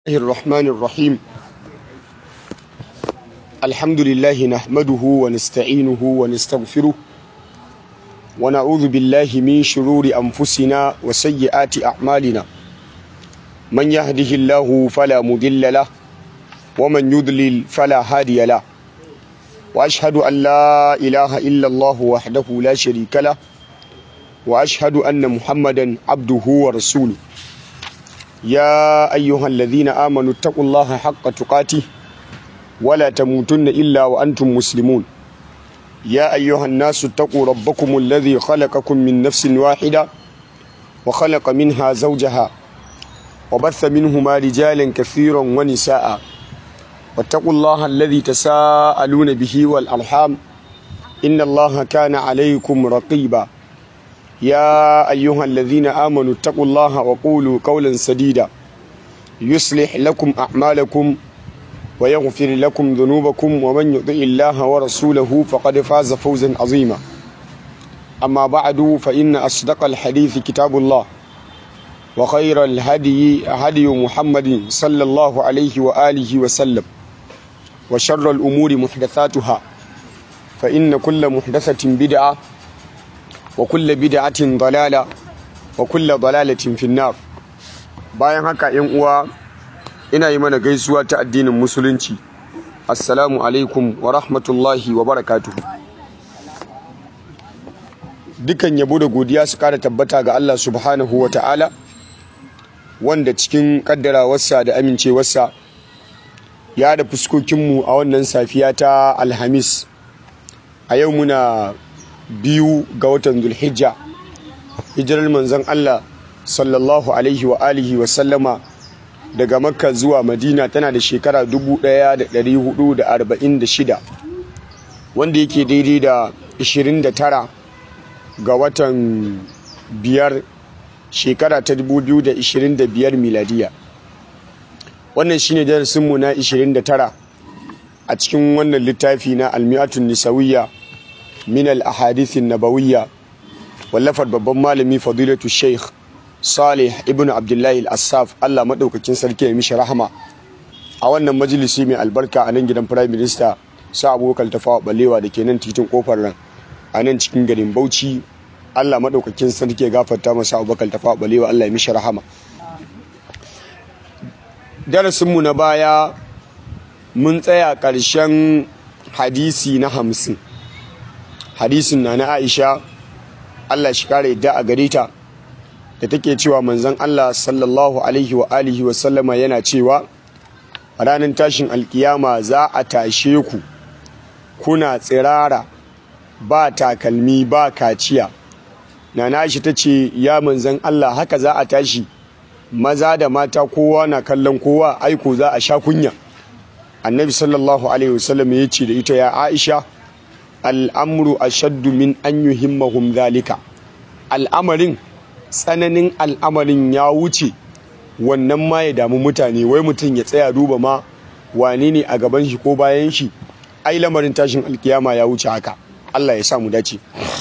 الله الرحمن الرحيم الحمد لله نحمده ونستعينه ونستغفره ونعوذ بالله من شرور أنفسنا وسيئات أعمالنا من يهده الله فلا مضل له ومن يضلل فلا هادي له وأشهد أن لا إله إلا الله وحده لا شريك له وأشهد أن محمدا عبده ورسوله يا أيها الذين آمنوا اتقوا الله حق تقاته ولا تموتن إلا وأنتم مسلمون يا أيها الناس اتقوا ربكم الذي خلقكم من نفس واحدة وخلق منها زوجها وبث منهما رجالا كثيرا ونساء واتقوا الله الذي تساءلون به والأرحام إن الله كان عليكم رقيبا يا أيها الذين آمنوا اتقوا الله وقولوا قولا سديدا يصلح لكم أعمالكم ويغفر لكم ذنوبكم ومن يطع الله ورسوله فقد فاز فوزا عظيما أما بعد فإن أصدق الحديث كتاب الله وخير الهدي هدي محمد صلى الله عليه وآله وسلم وشر الأمور محدثاتها فإن كل محدثة بدعة وكل بدعة ضلالة وكل ضلالة في النار bayan haka yan uwa ina yi mana gaisuwa ta addinin musulunci assalamu alaikum wa rahmatullahi wa barakatuhu dukan yabo da godiya su kara tabbata ga Allah subhanahu wa ta'ala wanda cikin kaddarawarsa da amincewarsa ya da fuskokinmu a wannan safiya ta alhamis a yau muna biyu ga watan zulhijja hijirar manzon Allah sallallahu alaihi wa alihi wa sallama daga makka zuwa madina tana da shekara 1446 wanda yake daidai da 29 ga watan biyar shekara ta 2025 miladiya wannan shine darasinmu na 29 a cikin wannan littafi na almi'atun nisawiyya min al-ahadithin nabawiyya wallafar babban malami fadilatu sheikh salih ibn abdullahi al-assaf allah maɗaukakin sarki ya mishi rahama a wannan majalisi mai albarka a nan gidan prime minister sa abubakar tafawa balewa da ke nan titin kofar ran a nan cikin garin bauchi allah maɗaukakin sarki ya gafarta masa abubakar tafawa balewa allah ya mishi rahama darasinmu na baya mun tsaya ƙarshen hadisi na hamsin hadisin na na aisha allah shi kare yadda a gare ta da take cewa manzon allah sallallahu alaihi wa alihi wa sallama yana cewa ranar tashin alkiyama za a tashe ku kuna tsirara ba takalmi ba kaciya na nashi ta ce ya manzan allah haka za a tashi maza da mata kowa na kallon kowa aiko za a sha kunya annabi sallallahu alaihi wasallam ya ce da ita ya aisha al'amru ashaddu min an yuhimmahum zalika al'amarin tsananin al'amarin ya wuce wannan ma ya damu mutane wai mutum ya tsaya duba ma wane ne a gaban shi ko bayan shi ai lamarin tashin alkiyama ya wuce haka Allah ya sa mu dace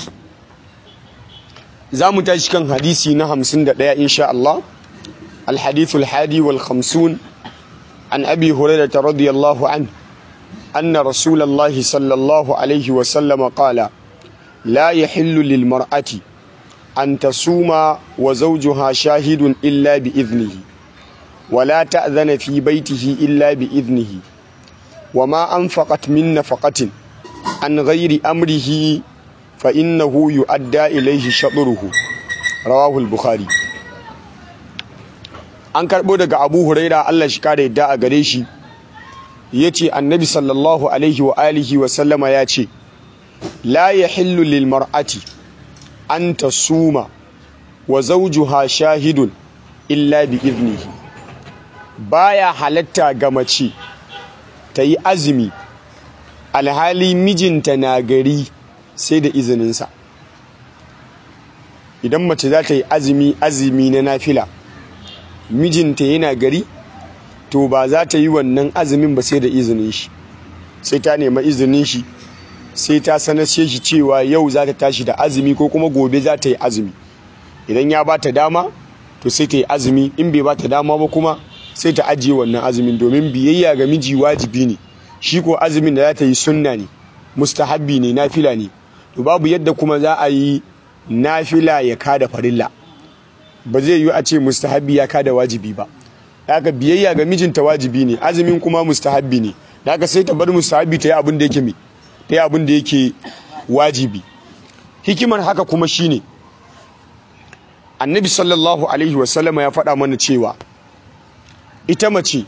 za mu tashi kan hadisi na hamsin da ɗaya insha Allah الحديث الحادي والخمسون عن أبي هريرة رضي الله عنه أن رسول الله صلى الله عليه وسلم قال لا يحل للمرأة أن تصوم وزوجها شاهد إلا بإذنه ولا تأذن في بيته إلا بإذنه وما أنفقت من نفقة عن غير أمره فإنه يؤدى إليه شطره رواه البخاري an karɓo daga abu huraira allah shi kare yadda a gare shi ya ce annabi sallallahu alaihi wa alihi wa sallama ya ce la ya hillu lil mar'ati an ta suma wa zawjuha shahidun illa bi iznihi baya halatta ga mace ta yi azumi alhali mijinta na gari sai da izininsa idan mace za ta yi azumi azumi na nafila mijinta yana gari to ba za ta yi wannan azumin ba sai da izinin shi sai ta nema izinin shi sai ta sanashe shi cewa yau za ta tashi da azumi ko kuma gobe za ta yi azumi idan ya ba ta dama to sai ta yi azumi in bai ba ta dama ba kuma sai ta ajiye wannan azumin domin biyayya ga miji wajibi ne shi ko azumin da za ta yi sunna ne mustahabbi ne nafila ne to babu yadda kuma za a yi nafila ya kada farilla ba zai yi a ce mustahabbi ya kada wajibi ba haka biyayya ga mijinta wajibi ne azumin kuma mustahabbi ne haka sai ta bar mustahabbi ta yi abin da yake mai ta yi abin da yake wajibi hikimar haka kuma shine annabi sallallahu alaihi wasallama ya faɗa mana cewa ita mace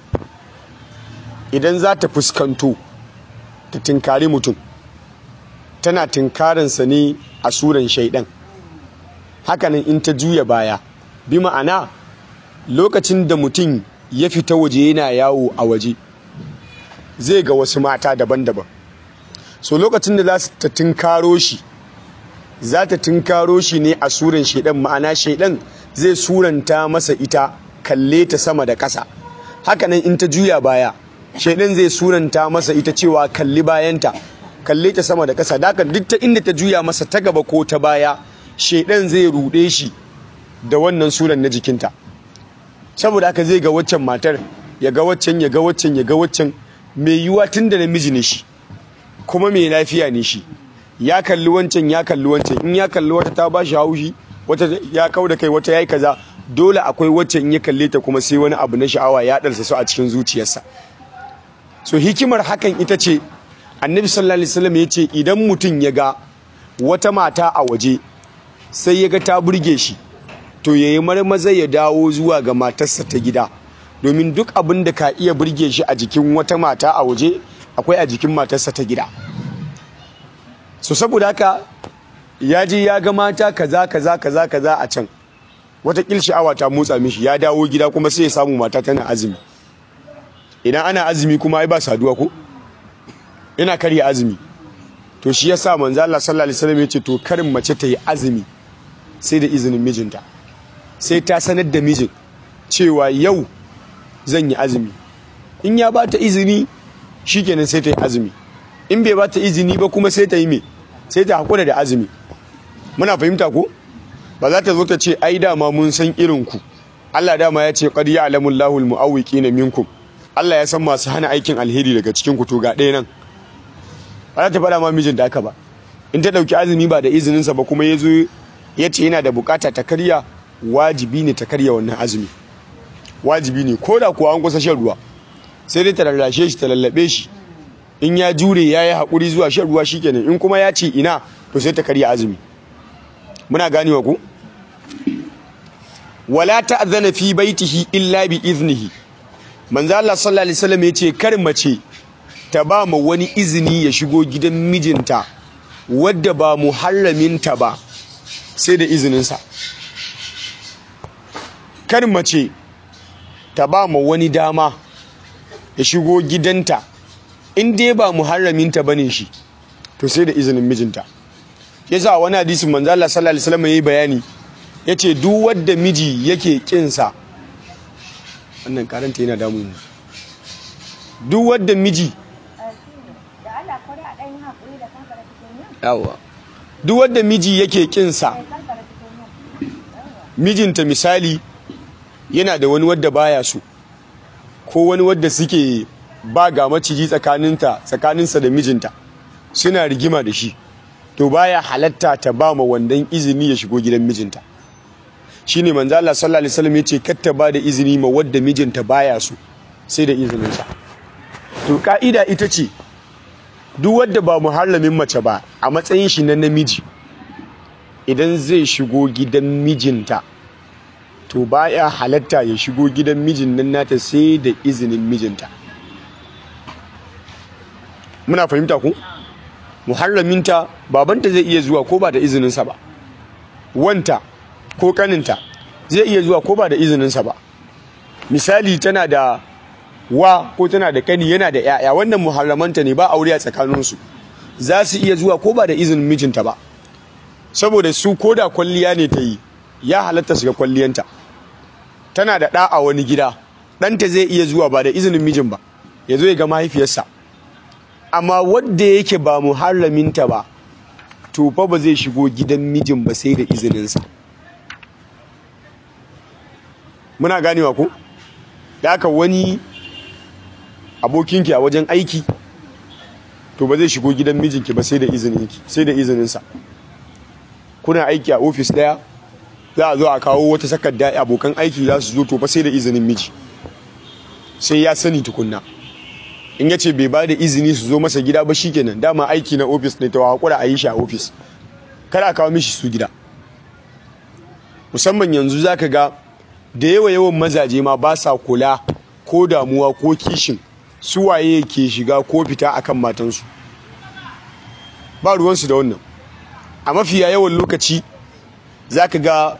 idan za ta fuskanto ta tinkari mutum tana tinkarinsa ne a suran shaidan hakanan in ta juya baya bi ma'ana lokacin da mutum ya fita waje yana yawo a waje zai ga wasu mata daban-daban so lokacin da za ta tinkaro shi za ta tinkaro shi ne a suran shaidan ma'ana shaidan zai suranta masa ita kalle ta sama da ƙasa hakanan in ta juya baya shaidan zai suranta masa ita cewa kalli bayanta kalle ta sama da ƙasa da duk ta inda ta juya masa ta gaba ko ta baya shaidan zai ruɗe shi da wannan suran na jikinta saboda haka zai ga waccan matar ya ga waccan ya ga waccan ya ga waccan mai yiwuwa tun da namiji ne shi kuma mai lafiya ne shi ya kalli wancan ya kalli wancan in ya kalli wata ta ba shi haushi wata ya kau da kai wata ya yi kaza dole akwai wacce in ya kalle ta kuma sai wani abu na sha'awa ya ɗarsa su a cikin zuciyarsa so hikimar hakan ita ce annabi sallallahu alaihi wasallam ya ce idan mutum ya ga wata mata a waje sai ya ga ta burge shi to ya yi marmaza ya dawo zuwa ga matarsa ta gida domin duk abin da ka iya burge shi a jikin wata mata a waje akwai a jikin matarsa ta gida so saboda haka ya je ya ga mata kaza kaza kaza kaza a can wata sha'awa ta motsa mishi ya dawo gida kuma sai ya samu mata tana azumi idan ana azumi kuma ai ba saduwa ko ina karya azumi to shi yasa manzo Allah sallallahu alaihi wasallam yace to karin mace ta yi azumi sai da izinin mijinta sai ta sanar da mijin cewa yau zan yi azumi in ya ba ta izini shikenan sai ta yi azumi in bai ba ta izini ba kuma sai ta yi me sai ta hakura da azumi muna fahimta ko ba za ta zo ta ce ai dama mun san irin ku Allah dama ya ce qad ya'lamu Allahu al-mu'awwiqina minkum Allah ya san masu hana aikin alheri daga cikin ku to ga ɗaya nan ba za ta faɗa ma mijin da aka ba in ta ɗauki azumi ba da izininsa ba kuma ya zo ya ce yana da bukata ta karya wajibi ne ta karya wannan azumi wajibi ne ko da kuwa an kusa shan ruwa sai dai ta rarrashe shi ta lallabe shi in ya jure ya yi haƙuri zuwa shan ruwa shi kenan in kuma ya ce ina to sai ta karya azumi muna ganewa ku wala ta'zana fi baitihi illa bi iznihi manzo Allah sallallahu alaihi wasallam yace kar mace ta ba mu wani izini ya shigo gidan mijinta wadda ba muharraminta ba sai da izininsa kar mace ta ba mu wani dama ya shigo gidanta in dai ba muharraminta bane shi to sai da izinin mijinta yasa wani hadisin manzo Allah sallallahu alaihi wasallam yayi bayani yace duk wanda miji yake kinsa wannan karanta yana damu mu duk wanda miji yawa duk wanda miji yake kinsa mijinta misali yana da wani wadda baya so ko wani wadda suke ba ga maciji tsakaninta tsakaninsa da mijinta suna rigima da shi to baya halatta ta ba ma wandan izini ya shigo gidan mijinta shine manzo Allah sallallahu alaihi wasallam yace kar ta ba da izini ma wadda mijinta baya so sai da izininsa to ka'ida ita ce duk wadda ba muharramin mace ba a matsayin shi na namiji idan zai shigo gidan mijinta to baya halatta ya shigo gidan mijin nan nata sai da izinin mijinta muna fahimta ku muharraminta babanta zai iya zuwa ko ba da izininsa ba wanta ko kaninta zai iya zuwa ko ba da izininsa ba misali tana da wa ko tana da kani yana da yaya wannan muharramanta ne ba aure a tsakaninsu za su iya zuwa ko ba da izinin mijinta ba saboda su ko da kwalliya ne ta yi ya halatta su ga kwalliyanta tana da ɗa a wani gida ɗanta zai iya zuwa ba da izinin mijin ba ya zo ya ga mahaifiyarsa amma wadda yake ba muharraminta ba to fa ba zai shigo gidan mijin ba sai da izininsa muna ganewa ku da haka wani abokinki a wajen aiki to ba zai shigo gidan mijinki ba sai da izininki sai da izininsa kuna aiki a ofis daya za a zo a kawo wata takarda abokan aiki za su zo to fa sai da izinin miji sai ya sani tukunna in ya ce bai ba da izini su zo masa gida ba shikenan dama aiki na ofis ne ta hakura a yi shi a ofis kada a kawo mishi su gida musamman yanzu zaka ga da yawa yawan mazaje ma ba sa kula ko damuwa ko kishin su waye ke shiga ko fita akan matansu ba ruwansu da wannan a mafiya yawan lokaci zaka ga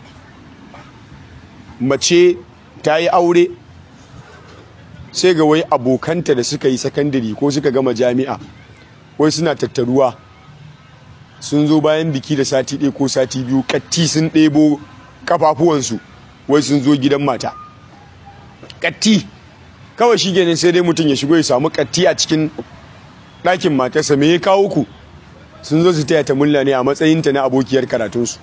mace ta yi aure sai ga wai abokanta da suka yi sakandare ko suka gama jami'a wai suna tattaruwa sun zo bayan biki da sati ɗaya ko sati biyu katti sun ɗebo kafafuwansu wai sun zo gidan mata katti kawai shi ganin sai dai mutum ya shigo ya samu katti a cikin ɗakin matarsa me ya kawo ku sun zo su taya ta mulla ne a matsayinta na abokiyar karatunsu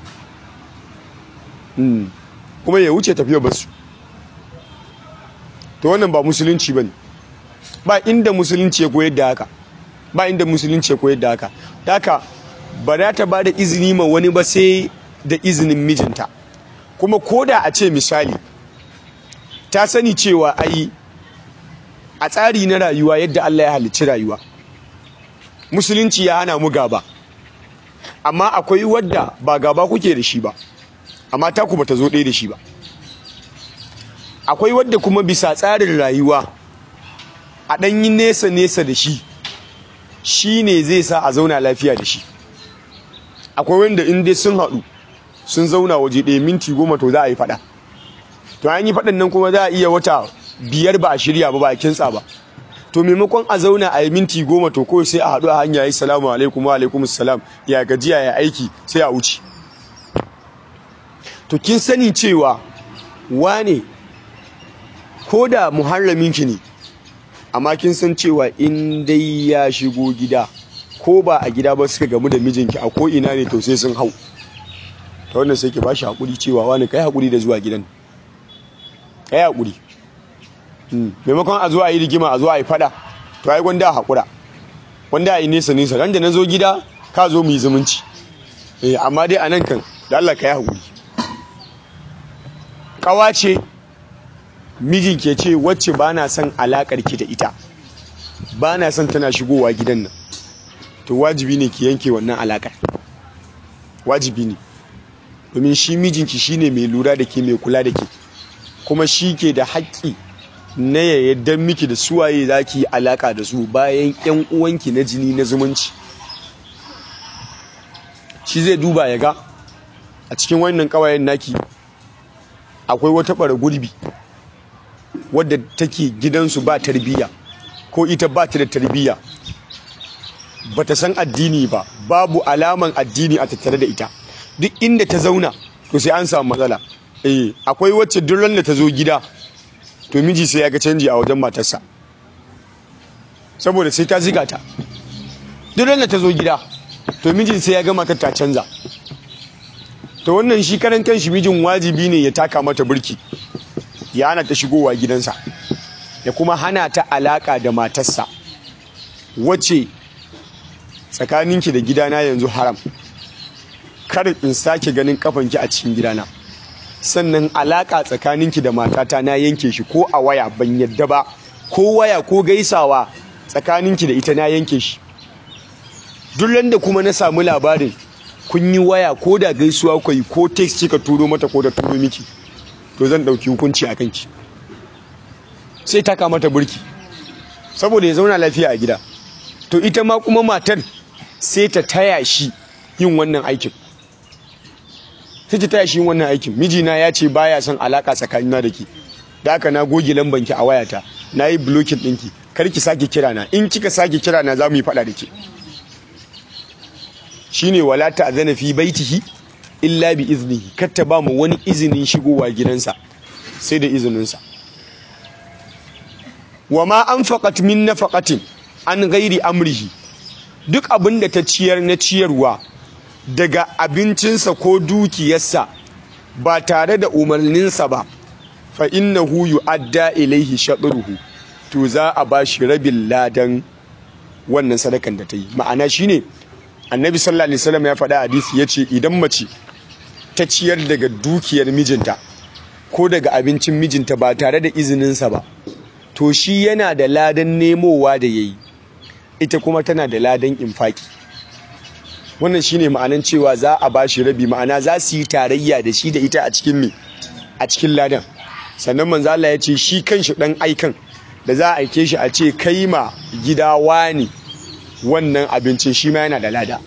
kuma ya wuce tafiya basu to wannan ba musulunci ba ne ba inda musulunci ya koyar da haka ba inda musulunci ya koyar da haka haka ba za ta ba da izini ma wani ba sai da izinin mijinta kuma koda a ce misali ta sani cewa ai a tsari na rayuwa yadda Allah ya halicci rayuwa musulunci ya hana mu gaba amma akwai wadda ba gaba kuke da shi ba amma taku bata zo ɗaya da shi ba akwai wadda kuma bisa tsarin rayuwa a ɗanyi nesa-nesa da shi shi ne zai sa a zauna lafiya da shi akwai wanda in dai sun haɗu sun zauna waje ɗaya minti goma to za a yi faɗa to an yi faɗan nan kuma za a iya wata biyar ba a shirya ba ba a kintsa ba to maimakon a zauna a yi minti goma to kawai sai a haɗu a hanya yi salamu alaikum wa alaikum salam ya gajiya ya aiki sai a wuce to kin sani cewa wane ko da muharraminki ne amma kin san cewa in dai ya shigo gida ko ba a gida ba suka gamu da mijinki a ko ina ne to sai sun hau ta wannan sai ki bashi hakuri cewa wani kai hakuri da zuwa gidan kai hakuri maimakon a zo a yi rigima a zo a yi fada to ai gwanda a hakura wanda a yi nesa nesa ran da na zo gida ka zo mu yi zumunci eh amma dai a nan kan da Allah ka yi hakuri kawa ce mijin ke ce wacce ba na son alakar ki da ita ba na son tana shigowa gidan nan to wajibi ne ki yanke wannan alakar wajibi ne domin shi mijinki shine mai lura da ke mai kula da ke kuma shi ke da haƙƙi na ya yadda miki da suwaye za ki yi alaƙa da su bayan 'yan uwanki na jini na zumunci shi zai duba ya ga a cikin wannan ƙawayen naki akwai wata ɓara gurbi wadda take gidansu ba tarbiyya ko ita ba ta da tarbiyya ba ta san addini ba babu alaman addini a tattare da ita duk inda ta zauna to sai an samu matsala eh akwai wacce duk ran da ta zo gida to miji sai ya ga canji a wajen matarsa saboda sai ta ziga ta duk ran da ta zo gida to miji sai ya ga matar ta canza to wannan shi karan kanshi mijin wajibi ne ya taka mata burki ya hana ta shigowa gidansa ya kuma hana ta alaka da matarsa wacce tsakaninki da gidana yanzu haram kar in sake ganin kafanki a cikin gidana sannan alaka tsakaninki da matata na yanke shi ko a waya ban yadda ba ko waya ko gaisawa tsakaninki da ita na yanke shi duk da kuma na samu labarin kun yi waya ko da gaisuwa ku yi ko text kika turo mata ko da turo miki to zan dauki hukunci a kanki sai taka mata burki saboda ya zauna lafiya a gida to ita ma kuma matar sai ta taya shi yin wannan aikin sai ta taya shi yin wannan aikin mijina ya ce baya son alaka tsakanina da ke da haka na goge lambanki a wayata na yi blocking ɗinki kar ki sake kira na in kika sake kira na za mu yi faɗa da ke shine wala ta'zana fi baitihi illa bi iznihi kar ta ba mu wani izinin shigowa gidansa sai da izininsa wa ma anfaqat min nafaqatin an ghairi amrihi duk abin da ta ciyar na ciyarwa daga abincinsa ko dukiyarsa ba tare da umarninsa ba fa innahu yu'adda ilaihi shadruhu to za a bashi rabin ladan wannan sadakan da ta yi ma'ana shine annabi sallallahu alaihi wasallam ya faɗa hadisi yace idan mace ta ciyar daga dukiyar mijinta ko daga abincin mijinta ba tare da izininsa ba to shi yana da ladan nemowa da yayi ita kuma tana da ladan infaki wannan shine ma'anan cewa za a bashi rabi ma'ana za su yi tarayya da shi da ita a cikin me a cikin ladan sannan manzo Allah ya ce shi kanshi dan aikan da za a aike shi a ce kai ma gida wani wannan abincin shi ma yana da lada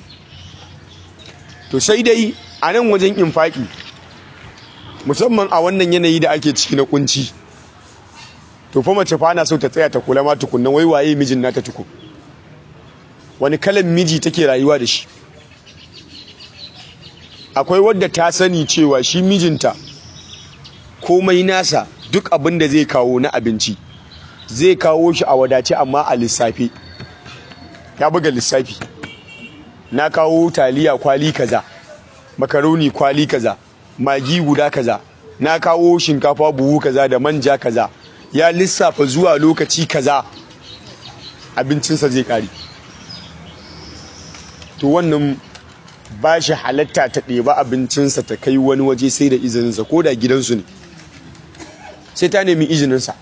to sai dai a nan wajen infaki musamman a wannan yanayi da ake ciki na kunci to fa mace fa ana so ta tsaya ta kula ma tukunnan wai waye mijin nata tukun wani kalan miji take rayuwa da shi akwai wadda ta sani cewa shi mijinta komai nasa duk abin da zai kawo na abinci zai kawo shi a wadace amma a lissafi ya buga lissafi na kawo taliya kwali kaza makaroni kwali kaza magi guda kaza na kawo shinkafa buhu kaza da manja kaza ya lissafa zuwa lokaci kaza abincinsa zai kare to wannan ba shi halatta ta ɗeba abincinsa ta kai wani waje sai da izininsa ko da gidansu ne sai ta nemi izininsa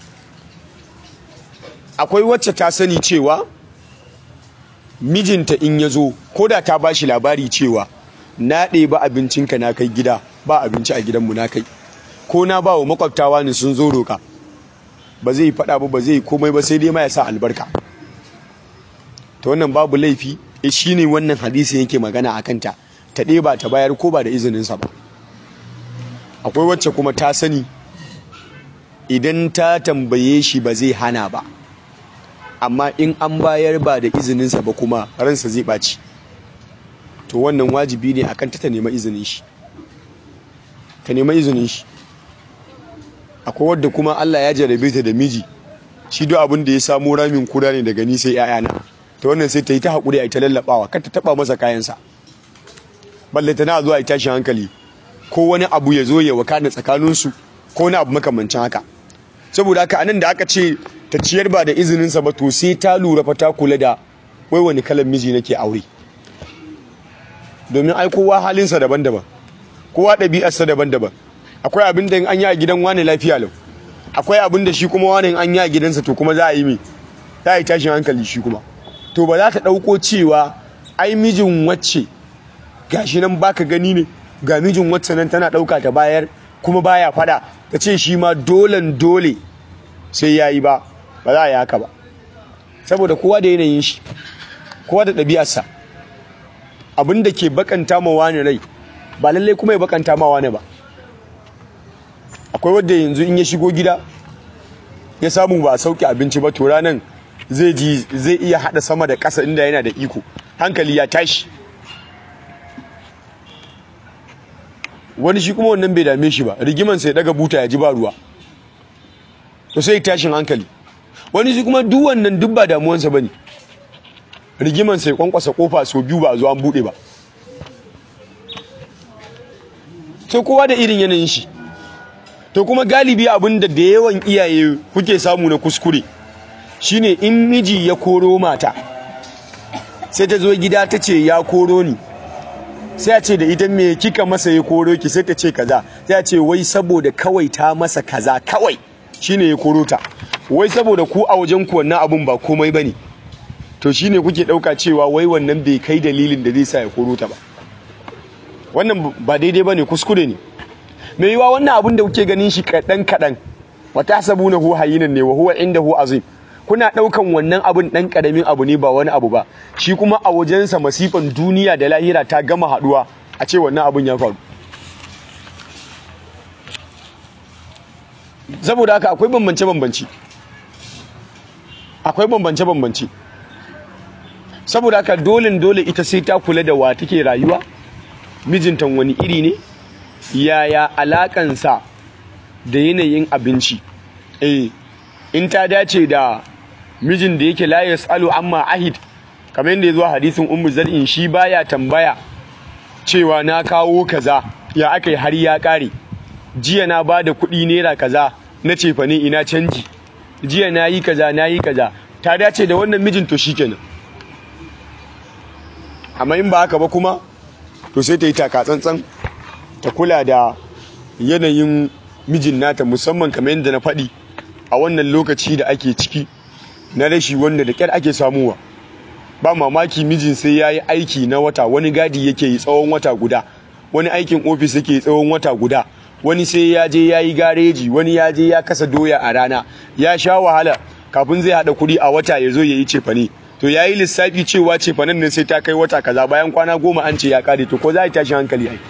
akwai wacce ta sani cewa mijinta in ya zo ko da ta ba shi labari cewa na ɗeba abincinka na kai gida ba abinci a gidanmu na kai ko na ba wa makwabtawa ne sun zo roka ba zai faɗa ba ba zai komai ba sai dai ma ya sa albarka ta wannan babu laifi shi ne wannan hadisi yake magana a kanta ta ɗeba ta bayar ko ba da izininsa ba akwai wacce kuma ta sani idan ta tambaye shi ba zai hana ba amma in an bayar ba da izininsa ba kuma ransa zai ɓaci to wannan wajibi ne akan ta ta nema izinin shi ta nema izinin shi akwai wadda kuma Allah ya jarabe ta da miji shi duk abin da ya samu ramin kuda ne daga ni sai 'ya'yana ta wannan sai ta yi ta haƙuri a ita lallaɓawa kar ta taɓa masa kayansa balle ta na zuwa a tashin hankali ko wani abu ya zo ya wakana tsakaninsu ko wani abu makamancin haka saboda haka anan da aka ce ta ciyar ba da izininsa ba to sai ta lura fa ta kula da wai wani kalan miji nake aure domin ai kowa halinsa daban-daban kowa ɗabi'arsa daban-daban akwai abin da an yi a gidan wani lafiya lau akwai abin da shi kuma wani an yi a gidansa to kuma za a yi mai za a yi tashin hankali shi kuma to ba za ta ɗauko cewa ai mijin wacce gashi nan baka gani ne ga mijin wacce nan tana ɗauka ta bayar kuma baya fada ta ce shi ma dolen dole sai ya yi ba ba za a yi haka ba saboda kowa da yanayin shi kowa da ɗabi'arsa abin da ke bakanta ma wani rai ba lallai kuma ya bakanta ma wani ba akwai wadda yanzu in ya shigo gida ya samu ba a sauke abinci ba to ranan zai ji zai iya hada sama da ƙasa inda yana da iko hankali ya tashi wani shi kuma wannan bai dame shi ba rigiman sai daga buta ya ji ba ruwa to sai tashin hankali wani shi kuma duk wannan duk ba damuwansa bane rigiman sai kwankwasa kofa so biyu ba a zo an bude ba sai kowa da irin yanayin shi to kuma galibi abin da da yawan iyaye kuke samu na kuskure shine in miji ya koro mata sai ta zo gida ta ce ya koro ni sai a ce da ita me kika masa ya koro ki sai ta ce kaza sai a ce wai saboda kawai ta masa kaza kawai shine ya koro ta wai saboda ku a wajen ku wannan abun ba komai bane to shine kuke dauka cewa wai wannan bai kai dalilin da zai sa ya koro ta ba wannan ba daidai bane kuskure ne mai yiwa wannan abun da kuke ganin shi kadan kadan wata sabuna hu hayinan ne wa huwa indahu azim kuna ɗaukan wannan abin ɗan ƙaramin abu ne ba wani abu ba shi kuma a wajensa masifan duniya da lahira ta gama haɗuwa a ce wannan abin ya faru saboda haka akwai bambance-bambance akwai bambance-bambance saboda haka dole dole ita sai ta kula da wa take rayuwa mijintan wani iri ne yaya alakansa da yanayin abinci eh in ta dace da mijin da yake la yasalu amma ahid kamar yadda ya zo hadisin ummu zar'in shi baya tambaya cewa na kawo kaza ya aka yi har ya kare jiya na ba da kuɗi naira kaza na cefa ne ina canji jiya na yi kaza na yi kaza ta dace da wannan mijin to shikenan amma in ba haka ba kuma to sai ta yi taka tsantsan ta kula da yanayin mijin nata musamman kamar yadda na faɗi a wannan lokaci da ake ciki na rashi wanda da ƙyar ake samuwa ba mamaki mijin sai ya yi aiki na wata wani gadi yake yi tsawon wata guda wani aikin ofis yake yi tsawon wata guda wani sai ya je ya yi gareji wani ya je ya kasa doya a rana ya sha wahala kafin zai haɗa kuɗi a wata ya zo ya yi cefane to ya yi lissafi cewa cefanen nan sai ta kai wata kaza bayan kwana goma an ce ya kare to ko za a tashi hankali ai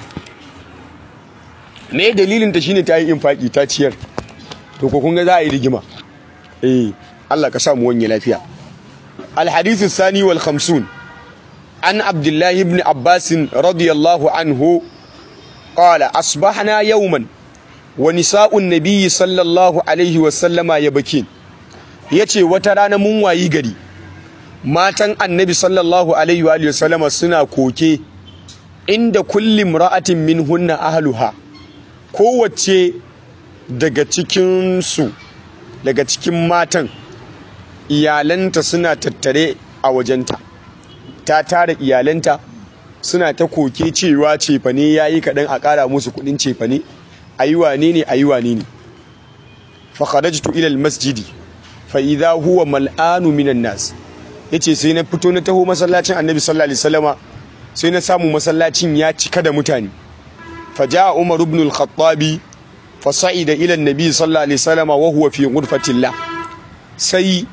me dalilin ta shine ta yi infaki ta ciyar to ko kun ga za a yi rigima eh Allah ka sa mu wanye lafiya الحديث الثاني والخمسون عن عبد الله بن عباس رضي الله عنه قال أصبحنا يوما ونساء النبي صلى الله عليه وسلم يبكين yace wata rana mun wayi gari matan annabi sallallahu alaihi wa sallama suna koke inda kulli imra'atin minhunna ahluha kowace daga cikin su daga cikin matan iyalanta suna tattare a wajenta ta tara iyalanta suna ta koke cewa cefane ya yi kaɗan a ƙara musu kuɗin cefane a yi wane ne a yi wane ne fakharajtu ilal masjidi fa idha huwa mal'anu minan nas yace sai na fito na taho masallacin annabi sallallahu alaihi wasallama sai na samu masallacin ya cika da mutane fa jaa umar ibn al-khattabi fa sa'ida ila an-nabi sallallahu alaihi wasallama wa huwa fi ghurfatillah sai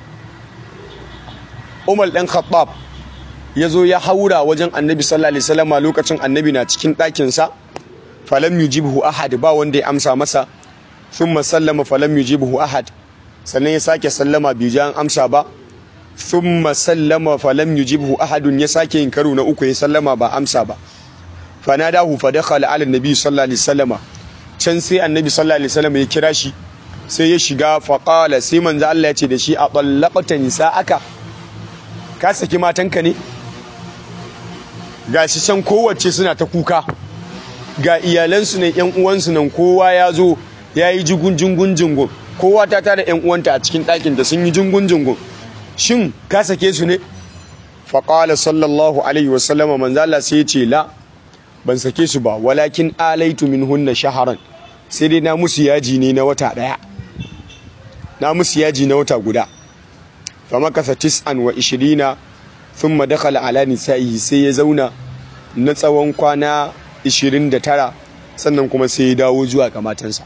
Umar ɗan Khattab ya zo ya haura wajen annabi sallallahu alaihi wasallam lokacin annabi na cikin ɗakinsa falam yujibhu ahad ba wanda ya amsa masa thumma sallama falam yujibhu ahad sannan ya sake sallama bai ji an amsa ba thumma sallama falam yujibhu ahadun ya sake yin karo na uku ya sallama ba amsa ba fanadahu fa dakhala ala annabi sallallahu alaihi wasallam can sai annabi sallallahu alaihi wasallam ya kira shi sai ya shiga faqala sai manzo Allah ya ce da shi a tallaqata nisa'aka ka saki matanka ne ga shi can kowace suna ta kuka ga iyalansu ne yan uwansu nan kowa ya zo ya yi jigun jingun jingun kowa ta tara yan uwanta a cikin ɗakin da sun yi jingun jingun shin ka sake su ne faƙala sallallahu alaihi wasallama manzala sai ya ce la ban sake su ba walakin alaitu min hunna shaharan sai dai na musu yaji ne na wata ɗaya na musu yaji na wata guda famakasa tis'an wa ishirina sun madakala ala nisa'ihi sai ya zauna na tsawon kwana 29 sannan kuma sai ya dawo zuwa ga matansa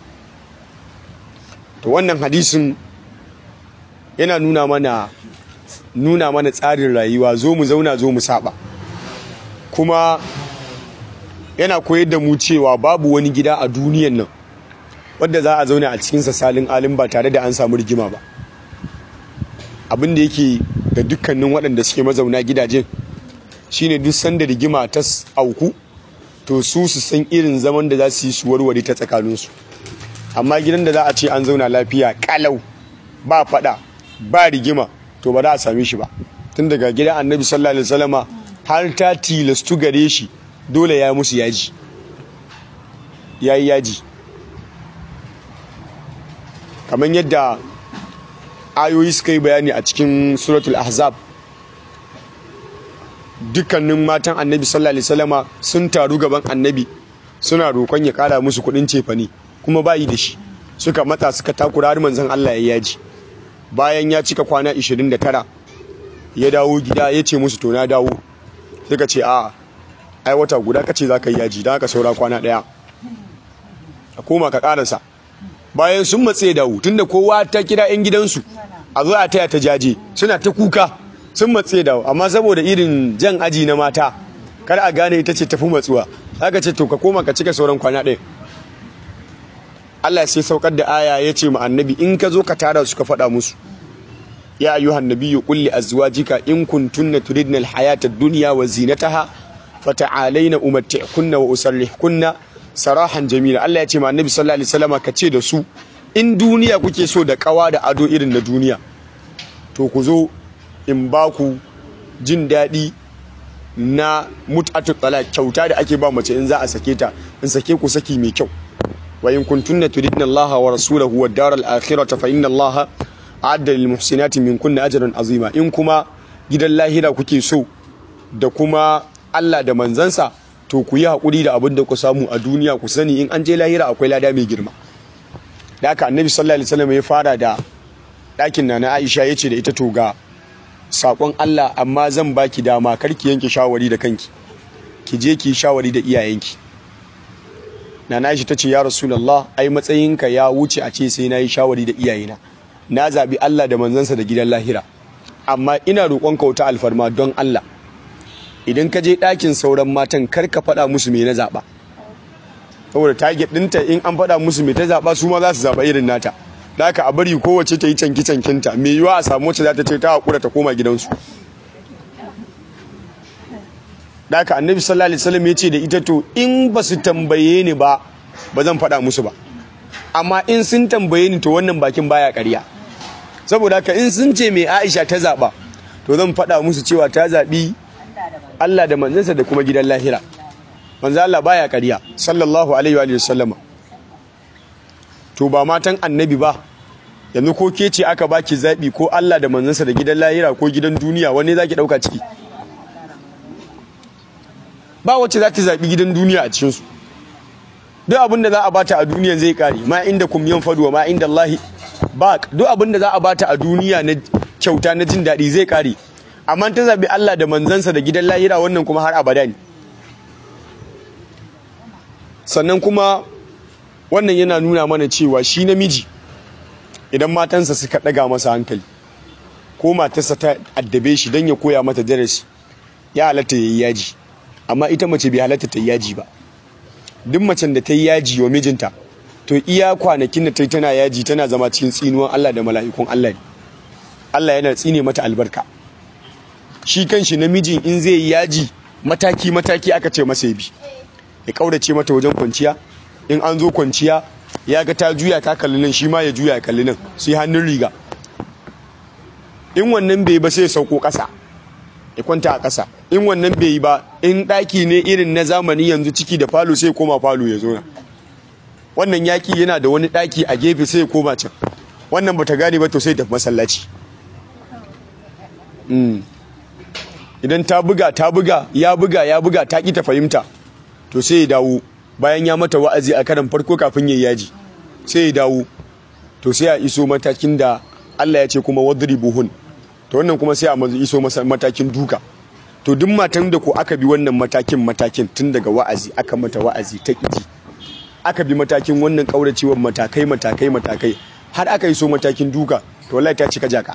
to wannan hadisin yana nuna mana nuna mana tsarin rayuwa zo mu zauna zo mu saba kuma yana koyar da mu cewa babu wani gida a duniyan nan wadda za a zauna a cikinsa salin alin ba tare da an samu rigima ba abin da yake ga dukkanin waɗanda suke mazauna gidajen shine duk sanda rigima ta auku to su su san irin zaman da za su yi su warware ta tsakaninsu amma gidan da za a ce an zauna lafiya kalau ba fada ba rigima to ba za a same shi ba tun daga gidan annabi sallallahu alaihi wasallama har ta tilastu gare shi dole ya musu yaji ya yi yaji kamar yadda ayoyi suka yi bayani a cikin suratul ahzab dukkanin matan annabi sallallahu alaihi wasallama sun taru gaban annabi suna roƙon ya ƙara musu kuɗin cefane kuma bayi da shi suka mata suka takura har manzon Allah ya yaji bayan ya cika kwana 29 ya dawo gida ya ce musu to na dawo suka ce a ai wata guda kace za ka yi yaji don haka saura kwana ɗaya a koma ka ƙarasa bayan sun matse dawo tunda kowa ta kira 'yan gidansu a zo a taya ta jaje suna ta kuka sun matse dawo amma saboda irin jan aji na mata kar a gane ita ce tafi matsuwa aka ce to ka koma ka cika sauran kwana ɗaya Allah sai saukar da aya ya ce ma annabi in ka zo ka tara su ka faɗa musu ya ayyuhan nabiyyu qul li azwajika in kuntunna turidna alhayata ad-dunya wa zinataha fata'alaina umatti'kunna wa usarrihkunna sarahan jamila Allah ya ce ma annabi sallallahu alaihi wasallam ka ce da su in duniya kuke so da kawa da ado irin na duniya to ku zo in ba ku jin daɗi na mut'atu talaq kyauta da ake ba mace in za a sake ta in sake ku saki mai kyau wa in kuntunna turidna Allah wa rasulahu wad daral akhirata fa inna Allah a'adda lil muhsinati minkunna ajran azima in kuma gidan lahira kuke so da kuma Allah da manzansa to ku yi hakuri da abin da ku samu a duniya ku sani in an je lahira akwai lada mai girma da haka annabi sallallahu alaihi wasallam ya fara da ɗakin na Aisha yace da ita to ga sakon Allah amma zan baki dama karki yanke shawari da kanki ki je ki shawari da iyayenki nana Aisha tace ya Rasulullah ai matsayinka ya wuce a ce sai nayi shawari da iyayena na zabi Allah da manzansa da gidan lahira amma ina roƙon ka wata alfarma don Allah idan ka je ɗakin sauran matan kar ka faɗa musu me na zaɓa saboda target ɗinta in an faɗa musu me ta zaɓa su ma za su zaɓa irin nata da haka a bari kowace ta yi canki cankinta me yiwa a samu wacce za ta ce ta haƙura ta koma gidansu da haka annabi sallallahu alaihi wasallam ya ce da ita to in ba su tambaye ni ba ba zan faɗa musu ba amma in sun tambaye ni to wannan bakin baya ƙarya saboda haka in sun ce mai Aisha ta zaɓa to zan faɗa musu cewa ta zaɓi Allah da manzansa da kuma gidan lahira manzo Allah baya ƙarya sallallahu alaihi wa sallama to ba matan annabi ba yanzu ko ke ce aka baki zaɓi ko Allah da manzansa da gidan lahira ko gidan duniya wani zaki ɗauka ciki ba wacce za ta zaɓi gidan duniya a cikinsu duk abin da za a bata a duniya zai ƙare ma inda kum yan faduwa ma inda Allah ba duk abin da za a bata a duniya na kyauta na jin daɗi zai ƙare amma ta zaɓi Allah da manzansa da gidan lahira wannan kuma har abada ne sannan kuma wannan yana nuna mana cewa shi namiji idan matansa suka ɗaga masa hankali ko matarsa ta addabe shi don ya koya mata darasi ya halatta ya yi yaji amma ita mace bai halatta ta yi yaji ba duk macen da ta yi yaji wa mijinta to iya kwanakin da ta yi tana yaji tana zama cikin tsinuwan Allah da mala'ikun Allah ne Allah yana tsine mata albarka shi kanshi namijin in zai yi yaji mataki mataki aka ce masa ya bi ya kaurace mata wajen kwanciya in an zo kwanciya ya ga ta juya ta kalli nan shi ma ya juya ya kalli nan sai hannun riga in wannan bai ba sai ya sauko ƙasa ya kwanta a ƙasa in wannan bai yi ba in ɗaki ne irin na zamani yanzu ciki da falo sai koma falo ya zo na wannan yaƙi yana da wani ɗaki a gefe sai ya koma can wannan bata gane ba to sai tafi masallaci idan ta buga ta buga ya buga ya buga ta ƙi ta fahimta to sai ya dawo bayan ya mata wa'azi a karan farko kafin ya yaji sai ya dawo to sai a iso matakin da Allah ya ce kuma wadribuhun to wannan kuma sai a iso matakin duka to duk matan da ko aka bi wannan matakin matakin tun daga wa'azi aka mata wa'azi ta kiji aka bi matakin wannan kauracewar matakai matakai matakai har aka iso matakin duka to wallahi ta cika jaka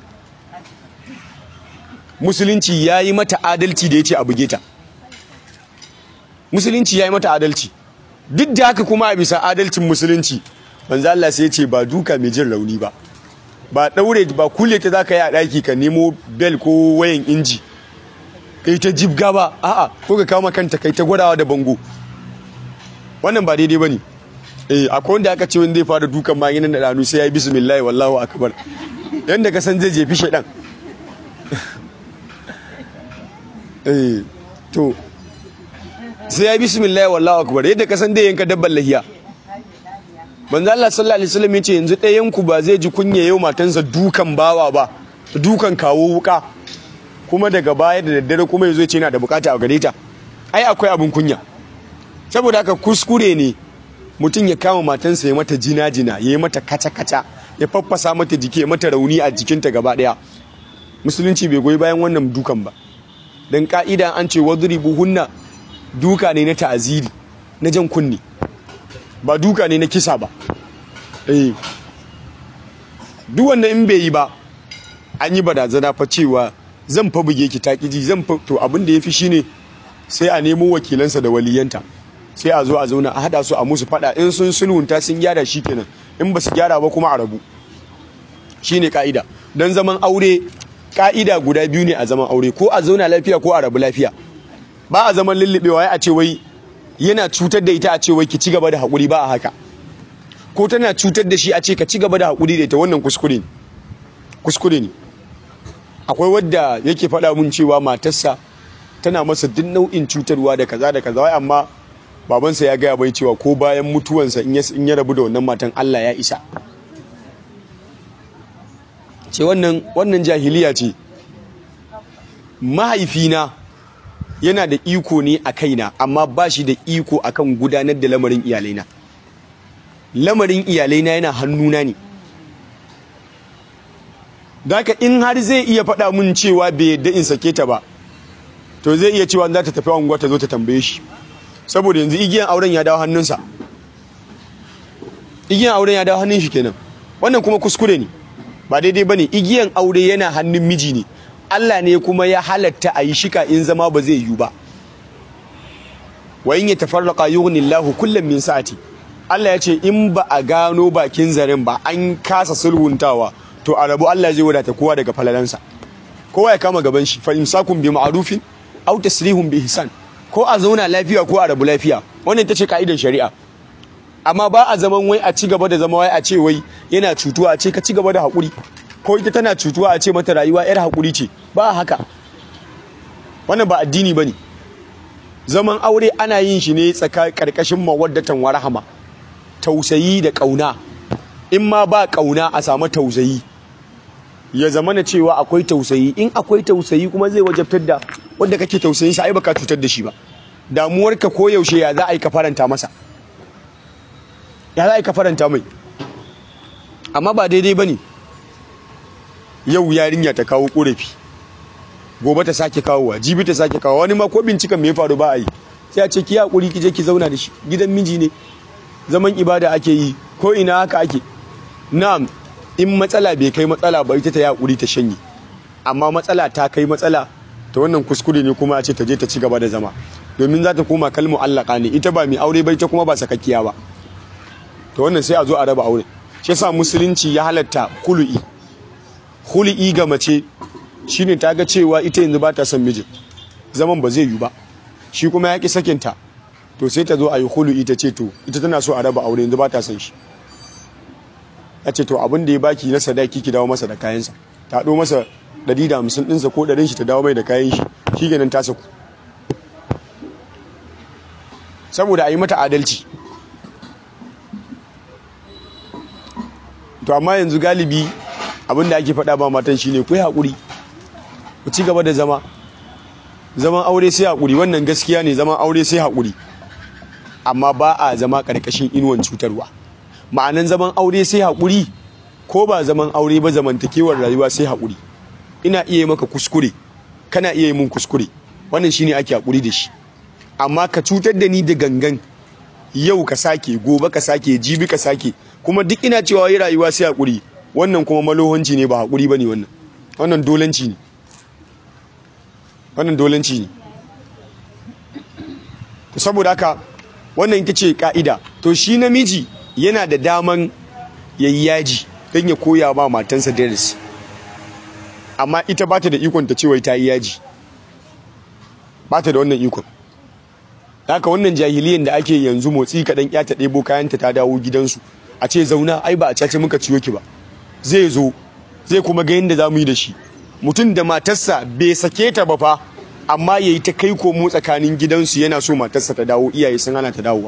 musulunci yayi mata adalci da yace a buge ta musulunci yayi mata adalci duk da haka kuma a bisa adalcin musulunci manzo Allah sai ya ce ba duka mai jin rauni ba ba daure ba kule ta zaka yi a daki ka nemo bel ko wayan inji kai ta jibga ba a'a ko ka kama kanta kai ta gwadawa da bango wannan ba daidai bane eh akwai wanda aka ce wanda zai fara dukan ma yana da danu sai ya yi bismillah wallahu akbar yanda ka san zai jefi shedan eh to sai ya yi bismillah wallahu akbar yadda ka san dai yanka dabban lahiya manzo Allah sallallahu alaihi wasallam yace yanzu ɗayan ku ba zai ji kunya yau matansa dukan bawa ba dukan kawo wuka kuma daga baya da daddare kuma yazo yace yana da bukata a gare ta ai akwai abun kunya saboda haka kuskure ne mutum ya kama matansa ya mata jina jina ya yi mata kaca kaca ya faffasa mata jiki ya mata rauni a jikinta gaba daya musulunci bai goyi bayan wannan dukan ba dan ka'ida an ce wadribu hunna duka ne na ta'aziri na jan kunni ba duka ne na kisa ba eh duk wanda in bai yi ba an yi barazana fa cewa zan fa buge ki takiji zan fa to abin da yafi shine sai a nemo wakilansa da waliyanta sai a zo a zauna a hada su a musu fada in sun sulhunta sun gyara shikenan in ba su gyara ba kuma a rabu shine ka'ida dan zaman aure ka'ida guda biyu ne a zaman aure ko a zauna lafiya ko a rabu lafiya ba a zaman lullubewa a ce wai yana cutar da ita a ce wai ki ci gaba da haƙuri ba a haka ko tana cutar da shi a ce ka ci gaba da haƙuri da ita wannan kuskure ne kuskure ne akwai wadda yake faɗa mun cewa matarsa tana masa duk nau'in cutarwa da kaza da kaza amma babansa ya gaya bai cewa ko bayan mutuwansa in ya rabu da wannan matan Allah ya isa ce wannan wannan jahiliya ce mahaifina yana da iko ne a kaina amma ba shi da iko akan gudanar da lamarin iyalaina lamarin iyalaina yana hannuna ne Daka in har zai iya faɗa mun cewa bai yadda in sake ta ba to zai iya cewa za ta tafi unguwa ta zo ta tambaye shi saboda yanzu igiyan auren ya dawo hannunsa igiyan auren ya dawo hannun shi kenan wannan kuma kuskure ne ba daidai bane igiyan aure yana hannun miji ne Allah ne kuma ya halatta a yi shika in zama ba zai yiwu ba wa in yatafarraqa yughnillahu kullam min sa'ati Allah ya ce in ba a gano bakin zaren ba an kasa sulhuntawa to a rabu Allah zai wadata kowa daga falalansa kowa ya kama gaban shi fa imsakun bi ma'rufin aw tasrihun bi ihsan ko a zauna lafiya ko a rabu lafiya wannan ita ce ka'idar shari'a amma ba a zaman wai a ci gaba da zama wai a ce wai yana cutuwa a ce ka ci gaba da haƙuri ko ita tana cutuwa a ce mata rayuwa yar haƙuri ce ba haka wannan ba addini bane zaman aure ana yin shi ne tsaka karkashin mawaddatan wa rahama tausayi da kauna in ma ba kauna a samu tausayi ya zama na cewa akwai tausayi in akwai tausayi kuma zai wajabtar da wanda kake tausayin sa ai baka cutar da shi ba damuwarka ko yaushe ya za a yi ka faranta masa ya za a yi ka faranta mai amma ba daidai bane yau yarinya ta kawo korafi gobe ta sake kawowa jibi ta sake kawo wani ma ko binciken me ya faru ba a yi sai a ce ki hakuri ki je ki zauna da shi gidan miji ne zaman ibada ake yi ko ina haka ake na'am in matsala bai kai matsala ba ita ta yi hakuri ta shanye amma matsala ta kai matsala ta wannan kuskure ne kuma a ce ta je ta ci gaba da zama domin za ta koma kalmu allaka ne ita ba mai aure ba ita kuma ba sakakkiya ba to wannan sai a zo a raba aure shi yasa musulunci ya halatta kulu'i kulu'i ga mace shine ta ga cewa ita yanzu ba ta son mijin zaman ba zai yi ba shi kuma ya ki sakinta to sai ta zo a yi hulu'i ta ce to ita tana so a raba aure yanzu ba ta son shi ya ce to abin da ya baki na sadaki ki dawo masa da kayansa ta ɗo masa ɗari da hamsin ɗinsa ko ɗarin shi ta dawo mai da kayan shi shi ganin ta saku saboda a yi mata adalci to amma yanzu galibi abin da ake faɗa ba matan shine ku yi haƙuri ku ci gaba da zama zaman aure sai haƙuri wannan gaskiya ne zaman aure sai haƙuri amma ba a zama ƙarƙashin inuwan cutarwa ma'anan zaman aure sai haƙuri ko ba zaman aure ba zamantakewar rayuwa sai haƙuri ina iya yi maka kuskure kana iya yi mun kuskure wannan shine ake haƙuri da shi amma ka cutar da ni da gangan yau ka sake gobe ka sake jibi ka sake kuma duk ina cewa yi rayuwa sai haƙuri wannan kuma malohonci ne ba haƙuri ba ne wannan wannan dolanci ne wannan dolanci ne saboda haka wannan ita ce ka'ida to shi namiji yana da daman yayi yaji don ya koya ba matansa darasi amma ita ba ta da ikon ta cewa ta yi yaji ba ta da wannan ikon haka wannan jahiliyan da ake yanzu motsi kaɗan ya ta ɗebo kayanta ta dawo gidansu a ce zauna ai ba a cace muka ciyo ki ba zai zo zai kuma ga yadda za mu yi da shi mutum da matarsa bai sake ta ba fa amma ya yi ta kai komo tsakanin gidansu yana so matarsa ta dawo iyaye sun hana ta dawowa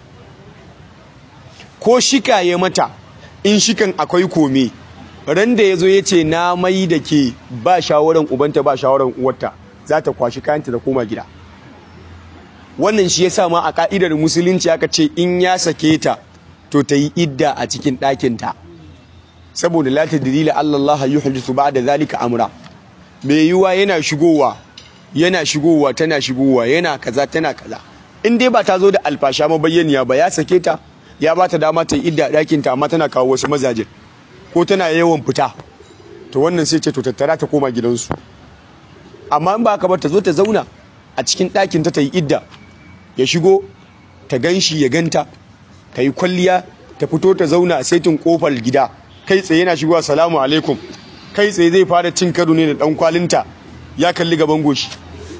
ko shika ya mata in shikan akwai kome ran da ya zo ya ce na mai da ke ba shawaran ubanta ba shawaran uwarta za ta kwashi kayanta da koma gida wannan shi ya sa ma a ka'idar musulunci aka ce in ya sake ta to ta yi idda a cikin ɗakinta saboda la tadrila Allah yuhdithu ba'da zalika amra mai yiwa yana shigowa yana shigowa tana shigowa yana kaza tana kaza in dai ba ta zo da alfasha mabayyaniya ba ya sake ta ya ba ta dama ta yi idda a ɗakinta amma tana kawo wasu mazaje ko tana yawan fita to wannan sai ce to tattara ta koma gidansu amma in ba ka ba ta zo ta zauna a cikin ɗakinta ta yi idda ya shigo ta ganshi ya ganta ta yi kwalliya ta fito ta zauna a saitin kofar gida kai tsaye yana shigowa salamu alaikum kai tsaye zai fara cin karo ne da dan kwalinta ya kalli gaban goshi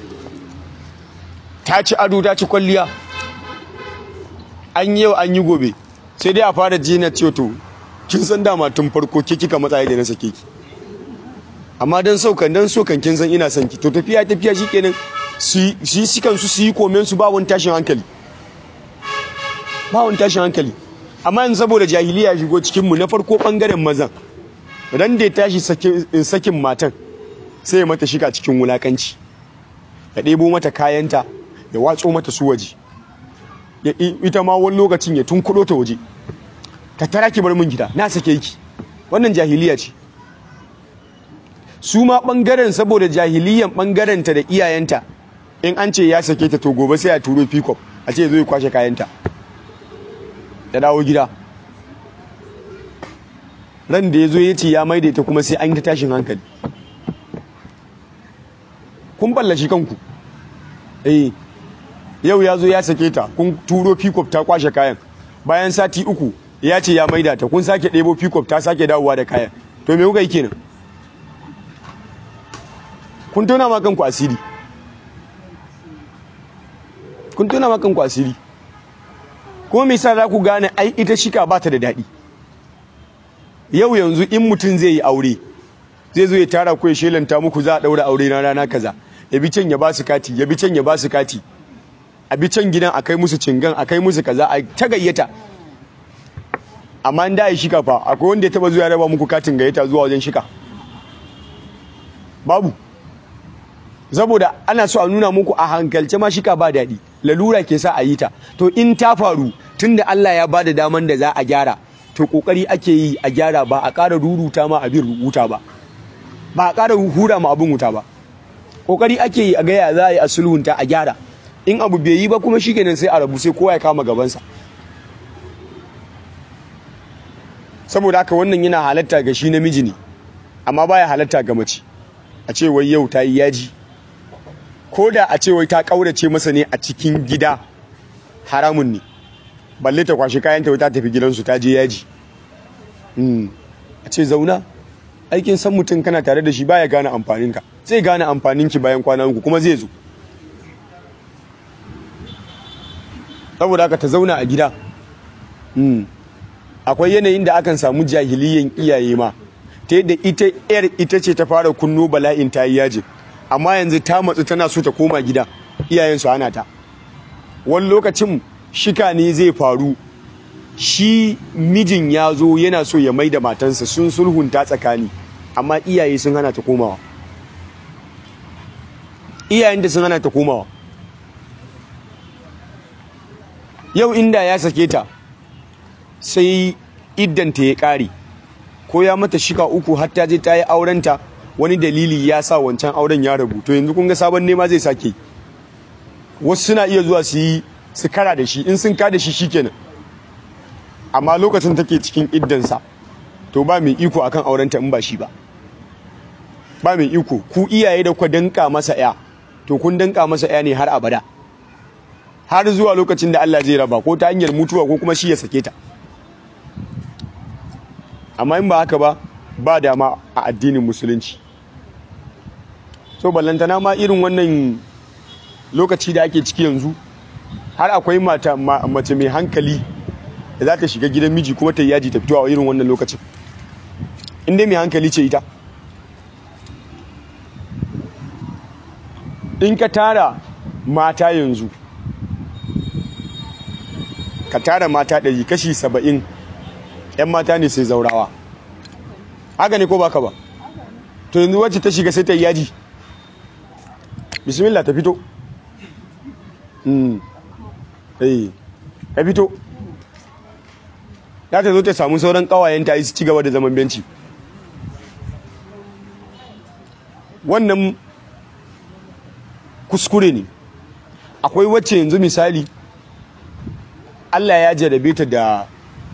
ta ci ado ta ci kwalliya an yi yau an yi gobe sai dai a fara jina ce to kin san dama tun farko ke kika matsayi da na sake ki amma dan saukan dan sokan kin san ina son ki to tafiya tafiya shikenan su shi sikan su su yi komen su ba wani tashin hankali ba wani tashin hankali amma yanzu saboda jahiliya shigo cikin mu na farko bangaren mazan ran da ya tashi sakin matan sai ya mata shiga cikin wulakanci ya ɗebo mata kayanta ya watso mata su waje ita ma wani lokacin ya tunkuɗo ta waje ta tara ki bar min gida na sake ki wannan jahiliya ce su ma ɓangaren saboda jahiliyan ɓangarenta da iyayenta in an ce ya sake ta to gobe sai a turo pikop a ce zo ya kwashe kayanta da dawo gida ran da ya zo ya ce ya maida ta kuma sai an yi ta tashin hankali kun ballashi kanku eh yau ya zo ya sake ta kun turo pikop ta kwashe kayan bayan sati uku ya ce ya maida ta kun sake ɗebo pikop ta sake dawowa da kayan to me kuka yi kenan kun tona ma kanku asiri kun tona ma kanku asiri kuma me yasa za ku gane ai ita shika ba ta da daɗi yau yanzu in mutum zai yi aure zai zo ya tara ku ya shelanta muku za a ɗaura aure na rana kaza ya bi can ya ba su kati ya bi can ya ba su kati a bi can gidan a kai musu cingan a kai musu kaza a ta gayyata amma in da ya shika fa akwai wanda ya taba zuwa raba muku katin gayyata zuwa wajen shika babu saboda ana so a nuna muku a hankalce ma shika ba daɗi lalura ke sa a yi ta to in ta faru tunda Allah ya bada daman da za a gyara to kokari ake yi a gyara ba a ƙara ruruta ma abin rubuta ba ba a ƙara hura ma abin wuta ba kokari ake yi a gaya za a yi a sulhunta a gyara in abu bai yi ba kuma shikenan sai a rabu sai kowa ya kama gabansa saboda haka wannan yana halatta ga shi namiji ne amma baya halatta ga mace a ce wai yau ta yi yaji ko da a ce wai ta kaurace masa ne a cikin gida haramun ne balle ta kwashi kayan ta ta tafi gidansu ta je yaji a ce zauna aikin san mutum kana tare da shi baya gane amfaninka zai gane amfaninki bayan kwana uku kuma zai zo saboda haka ta zauna a gida akwai yanayin da akan samu jahiliyan iyaye ma ta yadda ita yar ita ce ta fara kunno bala'in ta yi yajin amma yanzu ta matsu tana so ta koma gida iyayen su hana ta wani lokacin shika ne zai faru shi mijin ya zo yana so ya mai da matansa sun sulhunta tsakani amma iyaye sun hana ta komawa iyayen da sun hana ta komawa yau inda ya sake ta sai iddanta ya ƙare ko ya mata shika uku har ta je ta yi aurenta wani dalili ya sa wancan auren ya rabu to yanzu kun ga sabon nema zai sake wasu suna iya zuwa su yi su kara da shi in sun ka da shi shikenan amma lokacin take cikin iddansa to ba mai iko akan aurenta in ba shi ba ba mai iko ku iyaye da ku danka masa ya to kun danka masa ya ne har abada har zuwa lokacin da Allah zai raba ko ta hanyar mutuwa ko kuma shi ya sake ta amma in ba haka ba ba dama a addinin musulunci so ballantana ma irin wannan lokaci da ake ciki yanzu har akwai mata mace mai hankali da za ta shiga gidan miji kuma ta yaji ta fito a irin wannan lokacin inda mai hankali ce ita in ka tara mata yanzu ka tara mata ɗari kashi saba'in 'yan mata ne sai zaurawa haka ne ko baka ba to yanzu wacce ta shiga sai ta yi yaji bismillah ta fito ta fito za ta zo ta samu sauran kawayen ta yi su ci gaba da zaman benci wannan kuskure ne akwai wacce yanzu misali Allah ya jarabe ta da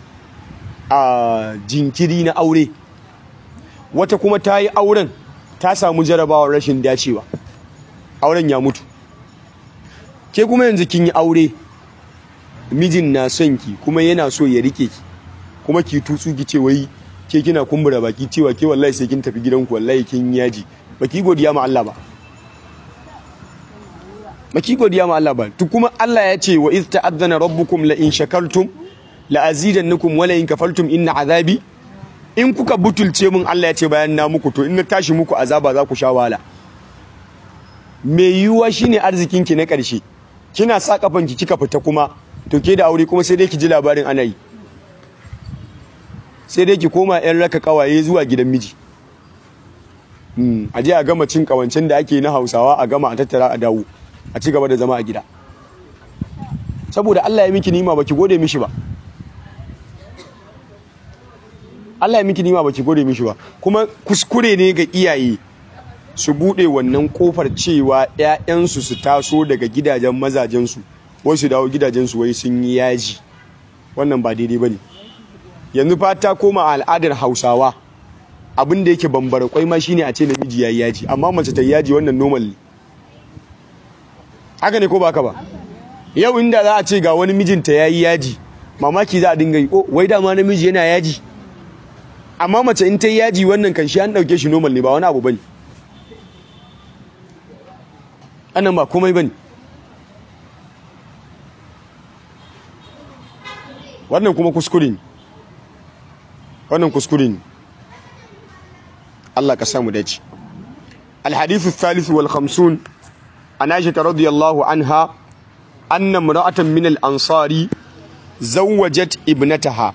a jinkiri na aure wata kuma ta yi auren ta samu jarabawar rashin dacewa auren ya mutu ke kuma yanzu kin yi aure mijin na son ki kuma yana so ya rike ki kuma ki tutsu ki ce wai ke kina kumbura baki cewa ke wallahi sai kin tafi gidanku wallahi kin yaji baki godiya ma Allah ba baki godiya ma Allah ba to kuma Allah ya ce wa iz ta'azzana rabbukum la in shakartum la azidannakum wa la in kafartum inna azabi in kuka butulce mun Allah ya ce bayan na muku to in na tashi muku azaba za ku sha wahala me yiwuwa shine arzikin ki na ƙarshe kina sa kafanki kika fita kuma to ke da aure kuma sai dai ki ji labarin ana yi sai dai ki koma yan raka kawaye zuwa gidan miji a je a gama cin kawancin da ake na hausawa a gama a tattara a dawo a ci gaba da zama a gida saboda Allah ya miki nima baki gode mishi ba Allah ya miki nima baki gode mishi ba kuma kuskure ne ga iyaye su bude wannan kofar cewa ƴaƴansu su taso daga gidajen mazajensu wai su dawo gidajensu wai sun yi yaji wannan ba daidai bane yanzu fa ta koma al'adar Hausawa abin da yake bambara kwai ma shine a ce namiji yayi yaji amma mace ta yaji wannan normal ne haka ne ko baka ba yau inda za a ce ga wani mijinta yayi yaji mamaki za a dinga yi oh wai dama namiji yana yaji amma mace in ta yi yaji wannan kan shi an dauke shi normal ne ba wani abu bane annan ba komai bane wannan kuma kuskure ne wannan kuskure ne Allah ka samu dace الحديث الثالث والخمسون عن عائشة رضي الله عنها أن امرأة من الأنصار زوجت ابنتها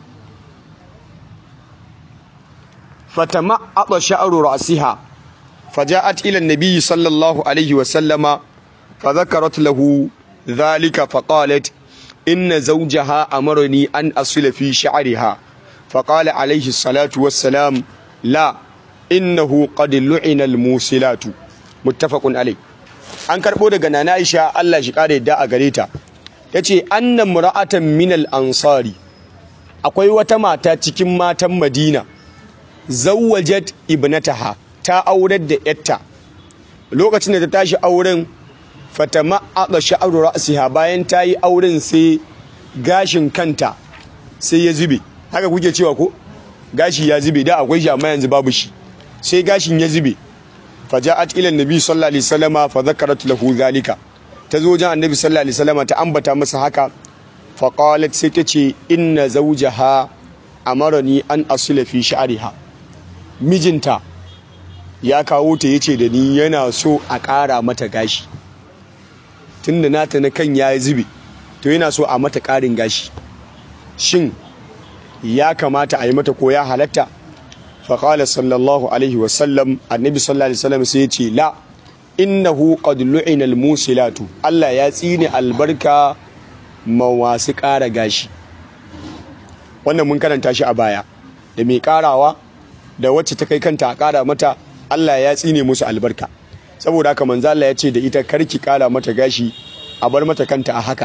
فتمعط شعر رأسها فجاءت إلى النبي صلى الله عليه وسلم فذكرت له ذلك فقالت إن زوجها أمرني أن أصل في شعرها فقال عليه الصلاة والسلام لا إنه قد لعن الموسلات متفق عليه an karɓo daga nana Aisha Allah shi kare da a gare ta yace anna mura'atan minal ansari akwai wata mata cikin matan Madina zawwajat ibnataha ta aurar da yatta lokacin da ta tashi auren fatama aka sha'ru ra'siha bayan ta yi auren sai gashin kanta sai ya zube haka kuke cewa ko gashi ya zube da akwai shi amma yanzu babu shi sai gashin ya zube faja'at ila annabi sallallahu alaihi wasallama fa zakarat lahu zalika tazo wajen annabi sallallahu alaihi wasallama ta ambata masa haka fa qalat sai tace inna zawjaha amarani an asila fi sha'riha mijinta ya kawo ta yace da ni yana so a ƙara mata gashi tunda nata na kan ya zube to yana so a mata ƙarin gashi shin ya kamata a yi mata ko ya halatta faƙala sallallahu alaihi wasallam annabi sallallahu alaihi wasallam sai ya ce la innahu qad lu'ina al-musilatu Allah ya tsine albarka ma wasu ƙara gashi wannan mun karanta shi a baya da mai ƙarawa da wacce ta kai kanta a ƙara mata Allah ya tsine musu albarka saboda haka manzo Allah ya ce da ita karki ƙara mata gashi a bar mata kanta a haka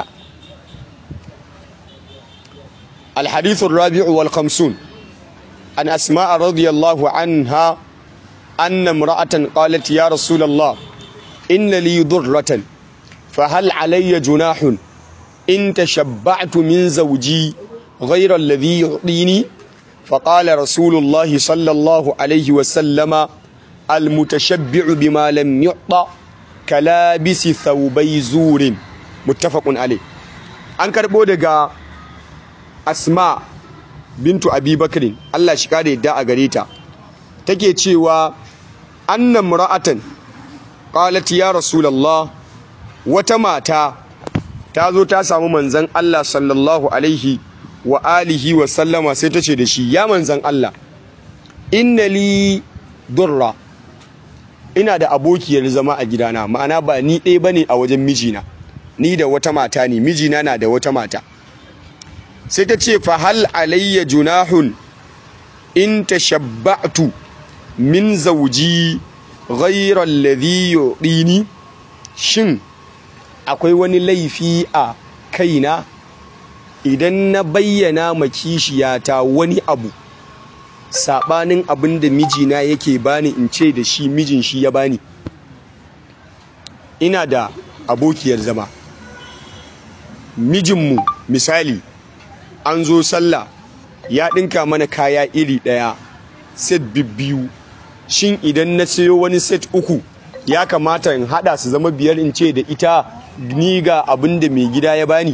الحديث الرابع والخمسون عن أسماء رضي الله عنها أن امرأة قالت يا رسول الله إن لي ضرة فهل علي جناح إن تشبعت من زوجي غير الذي يعطيني فقال رسول الله صلى الله عليه وسلم المتشبع بما لم يعطى كلابس ثوبي زور متفق عليه أنكر بودغا asma bintu abi bakrin Allah shi kare yadda a gare ta take cewa annan mura'atan qalat ya rasulullah wata mata ta zo ta samu manzon Allah sallallahu alaihi wa alihi wa sallama sai ta ce da shi ya manzon Allah inna li durra ina da abokiyar zama a gidana ma'ana ba ni ɗaya bane a wajen mijina ni da wata mata ne mijina na da wata mata sai ta ce fa hal alayya junahun in tashabba'tu min zawji ghayra alladhi yu'dini shin akwai wani laifi a kaina idan na bayyana ma kishiyata wani abu sabanin abin da mijina yake bani in ce da shi mijin shi ya bani ina da abokiyar zama mijinmu misali an zo sallah ya ɗinka mana kaya iri ɗaya set biyu shin idan na sayo wani set uku ya kamata in haɗa su zama biyar in ce da ita ni ga abin da mai gida ya bani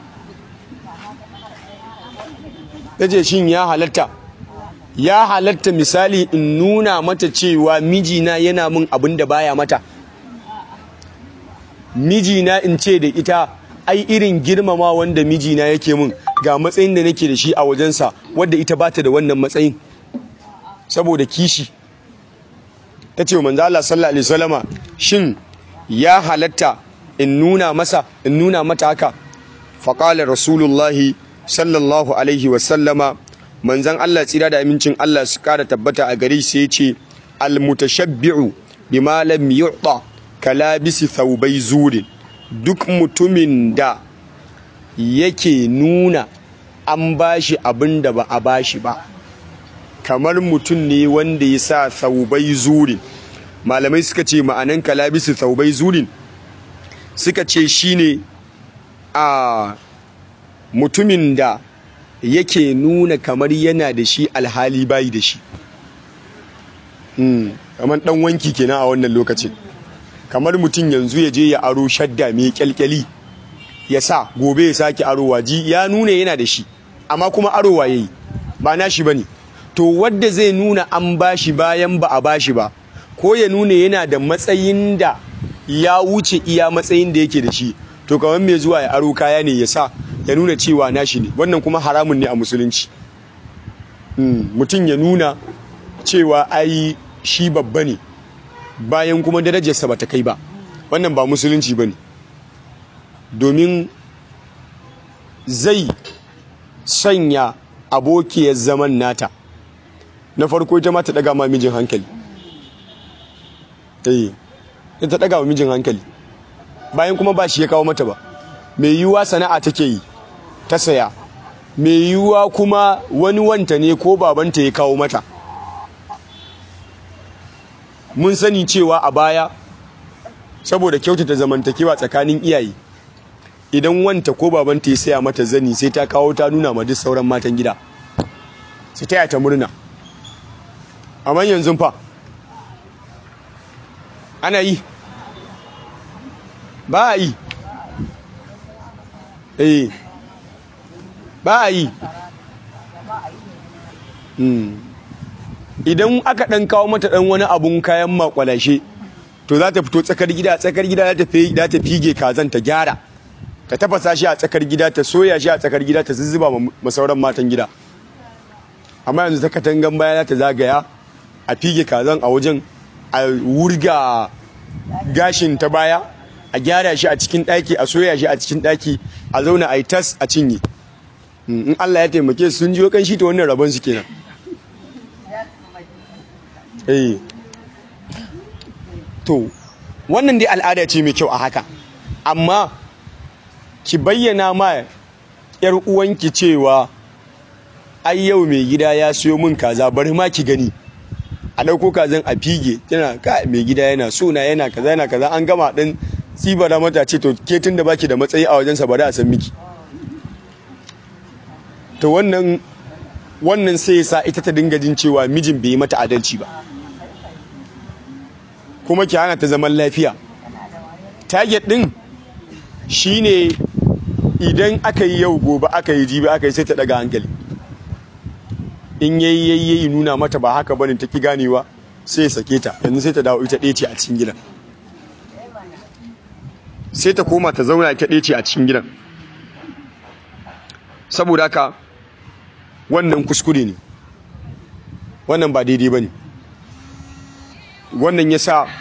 ce shin ya halatta ya halatta misali in nuna mata cewa mijina yana min abin da baya mata mijina in ce da ita ai irin girmama wanda mijina yake min ga matsayin da nake da shi a wajensa wadda ita bata da wannan matsayin saboda kishi ta ce manzo Allah sallallahu alaihi wasallama shin ya halatta in nuna masa in nuna mata haka faqala rasulullahi sallallahu alaihi wasallama manzon Allah tsira da amincin Allah su kara tabbata a gare sai ya ce al mutashabbi'u bima lam yu'ta kalabisi thawbai zurin duk mutumin da yake nuna an bashi abin da ba a bashi ba kamar mutum ne wanda ya sa thawbai zurin malamai suka ce ma'anan kalabisi thawbai zurin suka ce shine a mutumin da yake nuna kamar yana da shi alhali bayi da shi kamar dan wanki kenan a wannan lokacin kamar mutum yanzu ya je ya aro shadda mai kyalkyali ya sa gobe ya sake arowa ji ya nuna yana da shi amma kuma arowa yayi ba nashi bane to wadda zai nuna an bashi bayan ba a bashi ba ko ya nuna yana da matsayin da ya wuce iya matsayin da yake da shi to kamar mai zuwa ya aro kaya ne ya sa ya nuna cewa nashi ne wannan kuma haramun ne a musulunci mutum ya nuna cewa ai shi babba ne bayan kuma darajarsa ba ta kai ba wannan ba musulunci ba ne domin zai sanya abokiyar zaman nata na farko ita ma ta daga ma mijin hankali eh ta daga wa mijin hankali bayan kuma ba shi ya kawo mata ba mai yiwuwa sana'a take yi ta saya mai yiwuwa kuma wani wanta ne ko babanta ya kawo mata mun sani cewa a baya saboda kyautata zamantakewa tsakanin iyaye idan wanta ko babanta ya saya mata zani sai ta kawo ta nuna ma duk sauran matan gida sai ta ta murna amma yanzu fa ana yi ba a yi eh ba a yi idan aka ɗan kawo mata ɗan wani abun kayan makwalashe to za ta fito tsakar gida tsakar gida za ta fige kazan ta gyara ta tafasa shi a tsakar gida ta soya shi a tsakar gida ta zuzzuba ma sauran matan gida amma yanzu ta katangan baya za ta zagaya a fige kazan a wajen a wurga gashin ta baya a gyara shi a cikin ɗaki a soya shi a cikin ɗaki a zauna a yi tas a cinye in Allah ya taimake sun jiyo kan shi ta wannan rabon su kenan eh to wannan dai al'ada ce mai kyau a haka amma ki bayyana ma yar uwanki cewa ai yau mai gida ya siyo min kaza bari ma ki gani a dauko kazan a fige tana ka mai gida yana so na yana kaza yana kaza an gama din tsibara mata ce to ke tun da baki da matsayi a wajensa bari a san miki to wannan wannan sai ya sa ita ta dinga jin cewa mijin bai yi mata adalci ba kuma ki hana ta zaman lafiya target din shine idan aka yi yau gobe aka yi jibi aka yi sai ta daga hankali in yayi yayi yayi nuna mata ba haka bane ta ki ganewa sai ya sake ta yanzu sai ta dawo ita ɗaya ce a cikin gidan sai ta koma ta zauna ita ɗaya ce a cikin gidan saboda haka wannan kuskure ne wannan ba daidai ba ne wannan ya sa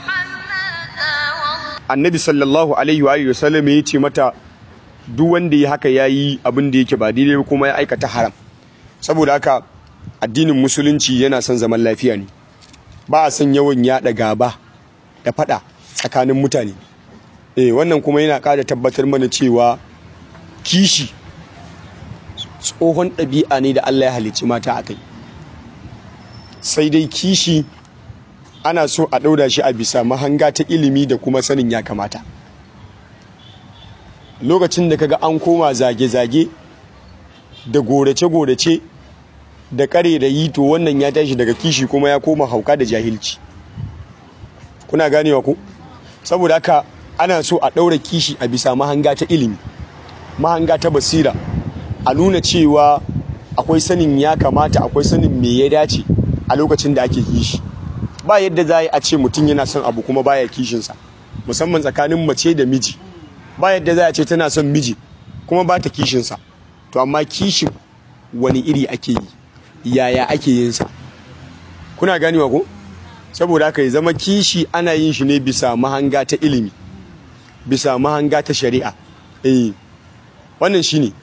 annabi sallallahu alaihi wa sallam ya ce mata duk wanda ya haka ya yi abin da yake ba daidai ba kuma ya aikata haram saboda haka addinin musulunci yana son zaman lafiya ne ba a son yawan yaɗa gaba da faɗa tsakanin mutane eh wannan kuma yana ƙara tabbatar mana cewa kishi tsohon ɗabi'a ne da Allah ya halicci mata a kai sai dai kishi ana so a ɗaura shi a bisa mahanga ta ilimi da kuma sanin ya kamata lokacin da kaga an koma zage-zage da gorace-gorace da kare da yi to wannan ya tashi daga kishi kuma ya koma hauka da jahilci kuna ganewa ku saboda haka ana so a ɗaura kishi a bisa mahanga ta ilimi mahanga ta basira a nuna cewa akwai sanin ya kamata akwai sanin me ya dace a lokacin da ake kishi ba yadda za a ce mutum yana son abu kuma baya kishinsa musamman tsakanin mace da miji ba yadda za a ce tana son miji kuma ba ta kishinsa to amma kishin wani iri ake yi yaya ake yin sa kuna ganewa ko saboda haka ya zama kishi ana yin shi ne bisa mahanga ta ilimi bisa mahanga ta shari'a eh wannan shine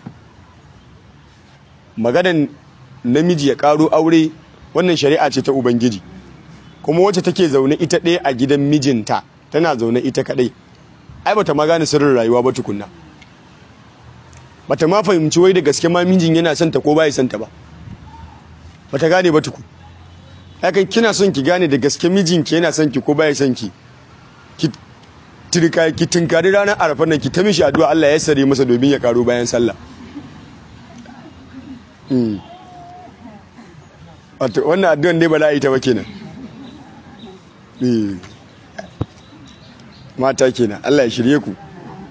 maganan namiji ya karo aure wannan shari'a ce ta ubangiji kuma wacce take zaune ita ɗaya a gidan mijinta tana zaune ita kaɗai ai bata ma gane sirrin rayuwa ba tukunna bata ma fahimci wai da gaske ma mijin yana son ta ko bai son ta ba bata gane ba tukun hakan kina son ki gane da gaske mijinki yana son ki ko bai son ki ki tirka ki tinkari ranar arafa nan ki ta mishi addu'a Allah ya sare masa domin ya karo bayan sallah wato wannan addu'an ne ba za a yi ta ba kenan mata kenan Allah ya shirye ku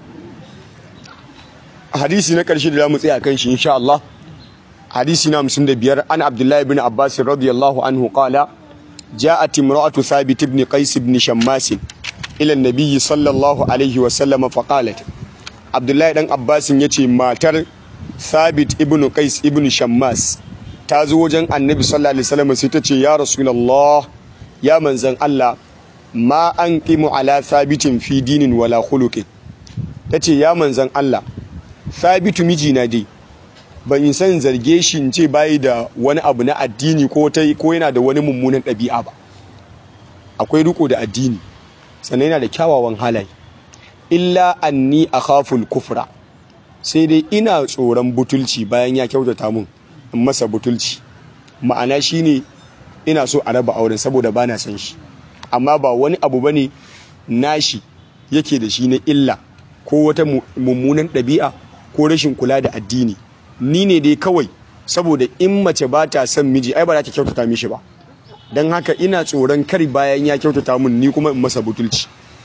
hadisi na ƙarshe da za mu tsaya kan shi insha Allah hadisi na 55 an Abdullahi ibn Abbas radiyallahu anhu qala جاءت امرأة ثابت بن قيس بن شماس إلى النبي صلى الله عليه وسلم فقالت عبد الله بن عباس يتي ماتر ثابت ابن قيس ابن شماس تازو وجن النبي صلى الله عليه وسلم ستتي يا رسول الله يا منزل الله ما أنقم على ثابت في دين ولا خلق تتي يا منزل الله ثابت مجينا دي ban yi san zarge shi in ce bayi da wani abu na addini ko ta ko yana da wani mummunan ɗabi'a ba akwai riko da addini sannan yana da kyawawan halaye illa anni akhaful kufra sai dai ina tsoron butulci bayan ya kyautata mun in masa butulci ma'ana shine ina so a raba auren saboda bana san shi amma ba wani abu bane nashi yake da shi na illa ko wata mummunan ɗabi'a ko rashin kula da addini ni ne dai kawai saboda in mace ba ta son miji ai ba za ta kyautata mishi ba don haka ina tsoron kar bayan ya kyautata mun ni kuma in masa butulci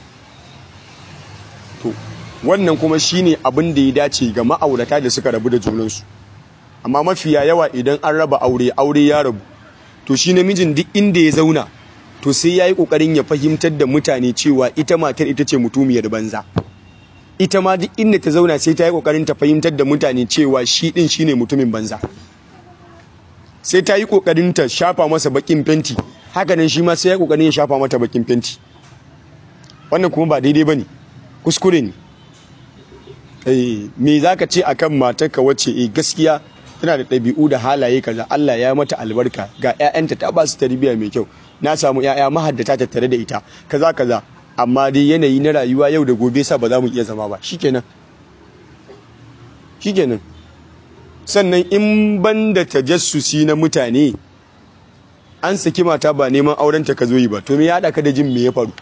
to wannan kuma shine abin da ya dace ga ma'aurata da suka rabu da junansu amma mafiya yawa idan an raba aure aure ya rabu to shi namijin duk inda ya zauna to sai ya yi ƙoƙarin ya fahimtar da mutane cewa ita matar ita ce mutumiyar banza ita ma duk inda ta zauna sai ta yi kokarin ta fahimtar da mutane cewa shi din shine mutumin banza sai ta yi kokarin ta shafa masa bakin fenti haka nan shi ma sai ya kokarin ya shafa mata bakin fenti wannan kuma ba daidai bane kuskure ne eh me zaka ce akan matarka wacce eh gaskiya tana da ɗabi'u da halaye kaza Allah ya mata albarka ga ƴaƴanta ta ba su tarbiyya mai kyau na samu ƴaƴa mahaddata tattare da ita kaza kaza amma dai yanayi na rayuwa yau da gobe sa ba za mu iya zama ba shikenan shikenan sannan in ban da tajassusi na mutane an saki mata ba neman aurenta ka zo yi ba to me ya haɗa ka da jin me ya faru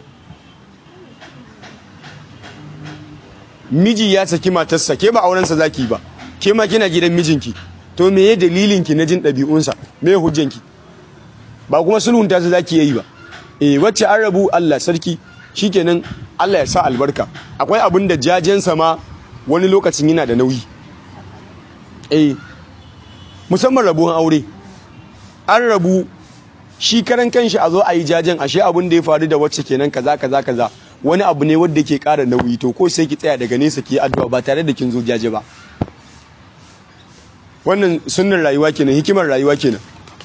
miji ya saki matarsa ke ba aurensa zaki ba ke ma kina gidan mijinki to me ya dalilinki na jin ɗabi'unsa me ya hujjanki ba kuma sulhunta su zaki yi ba eh wacce an rabu Allah sarki shikenan Allah ya sa albarka akwai abin da jajensa ma wani lokacin yana da nauyi eh musamman rabuwan aure an rabu shi karan kanshi a zo a yi jajen ashe abin da ya faru da wacce kenan kaza kaza kaza wani abu ne wanda ke ƙara nauyi to ko sai ki tsaya daga nesa ki addu'a ba tare da kin zo jaje ba wannan sunnar rayuwa kenan hikimar rayuwa kenan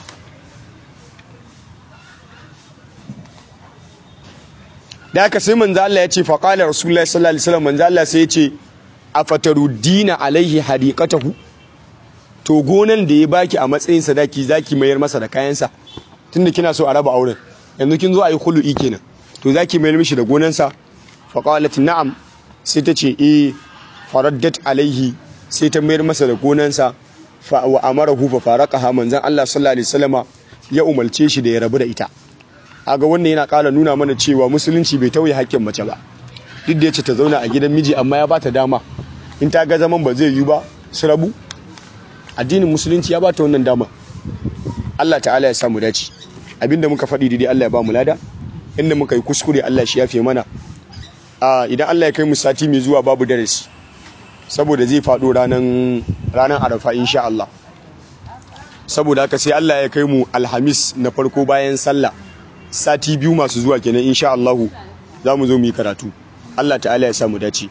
da haka sai manzo Allah ya ce fa qala rasulullahi sallallahu alaihi wasallam manzo Allah sai ya ce afataruddina alaihi hadiqatahu to gonan da ya baki a matsayin sadaki zaki mayar masa da kayansa tunda kina so a raba auren yanzu kin zo a yi khulu'i kenan to zaki mayar mishi da gonansa fa qalat na'am sai ta ce eh faraddat alaihi sai ta mayar masa da gonansa fa wa amarahu fa faraqaha manzon Allah sallallahu alaihi wasallama ya umarce shi da ya rabu da ita aga wannan yana ƙara nuna mana cewa musulunci bai tauye haƙƙin mace ba duk da yace ta zauna a gidan miji amma ya bata dama in ta ga zaman ba zai yi ba su rabu addinin musulunci ya bata wannan dama Allah ta'ala ya samu dace abinda muka faɗi daidai Allah ya ba mu lada inda muka yi kuskure Allah shi yafe mana a idan Allah ya kai mu sati mai zuwa babu darasi saboda zai faɗo ranan ranan arafa insha Allah saboda haka sai Allah ya kai mu alhamis na farko bayan sallah sati biyu masu zuwa kenan insha Allahu za mu zo mu yi karatu Allah ta'ala ya samu dace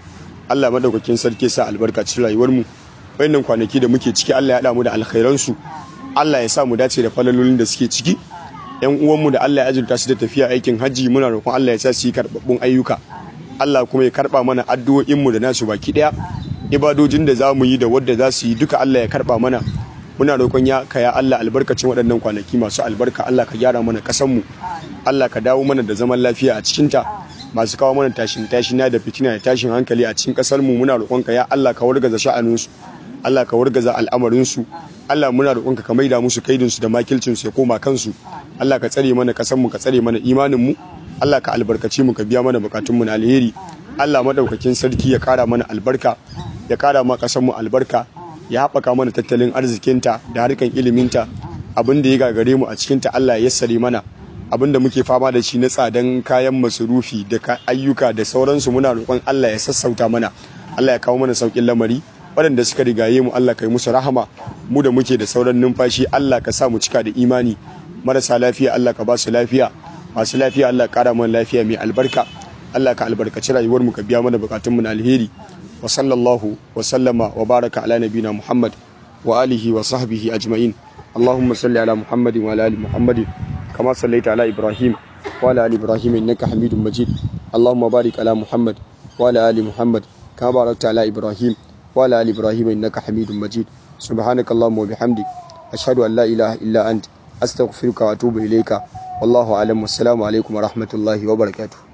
Allah madaukakin sarki sa albarka cikin rayuwar mu wayannan kwanaki da muke ciki Allah ya haɗa mu da alkhairan su Allah ya sa mu dace da falalolin da suke ciki yan uwanmu da Allah ya azurta su da tafiya aikin hajji muna roƙon Allah ya sa su yi karɓaɓɓun ayyuka Allah kuma ya karɓa mana addu'o'inmu da nasu baki ɗaya ibadojin da za mu yi da wadda za su yi duka Allah ya karɓa mana muna roƙon ya ka ya Allah albarkacin waɗannan kwanaki masu albarka Allah ka gyara mana ƙasanmu Allah ka dawo mana da zaman lafiya a cikinta masu kawo mana tashin tashina da fitina da tashin hankali a cikin ƙasarmu muna roƙon ka ya Allah ka wargaza sha'aninsu Allah ka wargaza al'amarinsu Allah muna roƙonka ka maida musu kaidinsu da makilcinsu ya koma kansu Allah ka tsare mana ƙasarmu ka tsare mana imaninmu Allah ka albarkaci mu ka biya mana bukatunmu na alheri Allah madaukakin sarki ya kara mana albarka ya kara ma ƙasarmu albarka ya haɓaka mana tattalin arzikinta da harkan iliminta abin da ya gagare mu a cikinta Allah ya yassare mana abin da muke fama da shi na tsadan kayan masarufi da ayyuka da sauransu muna roƙon Allah ya sassauta mana Allah ya kawo mana sauƙin lamari waɗanda suka rigaye mu Allah ka yi musu rahama mu da muke da sauran numfashi Allah ka sa mu cika da imani marasa lafiya Allah ka ba su lafiya masu lafiya Allah ƙara mana lafiya mai albarka Allah ka albarkaci rayuwar mu ka biya mana bukatun mu na alheri wa sallallahu wa sallama wa baraka ala nabina Muhammad wa alihi wa sahbihi ajma'in اللهم صل على محمد وعلى ال محمد كما صليت على ابراهيم وعلى ال ابراهيم انك حميد مجيد اللهم بارك على محمد وعلى ال محمد كما باركت على ابراهيم وعلى ال ابراهيم انك حميد مجيد سبحانك اللهم وبحمدك اشهد ان لا اله الا انت استغفرك واتوب اليك والله اعلم والسلام عليكم ورحمه الله وبركاته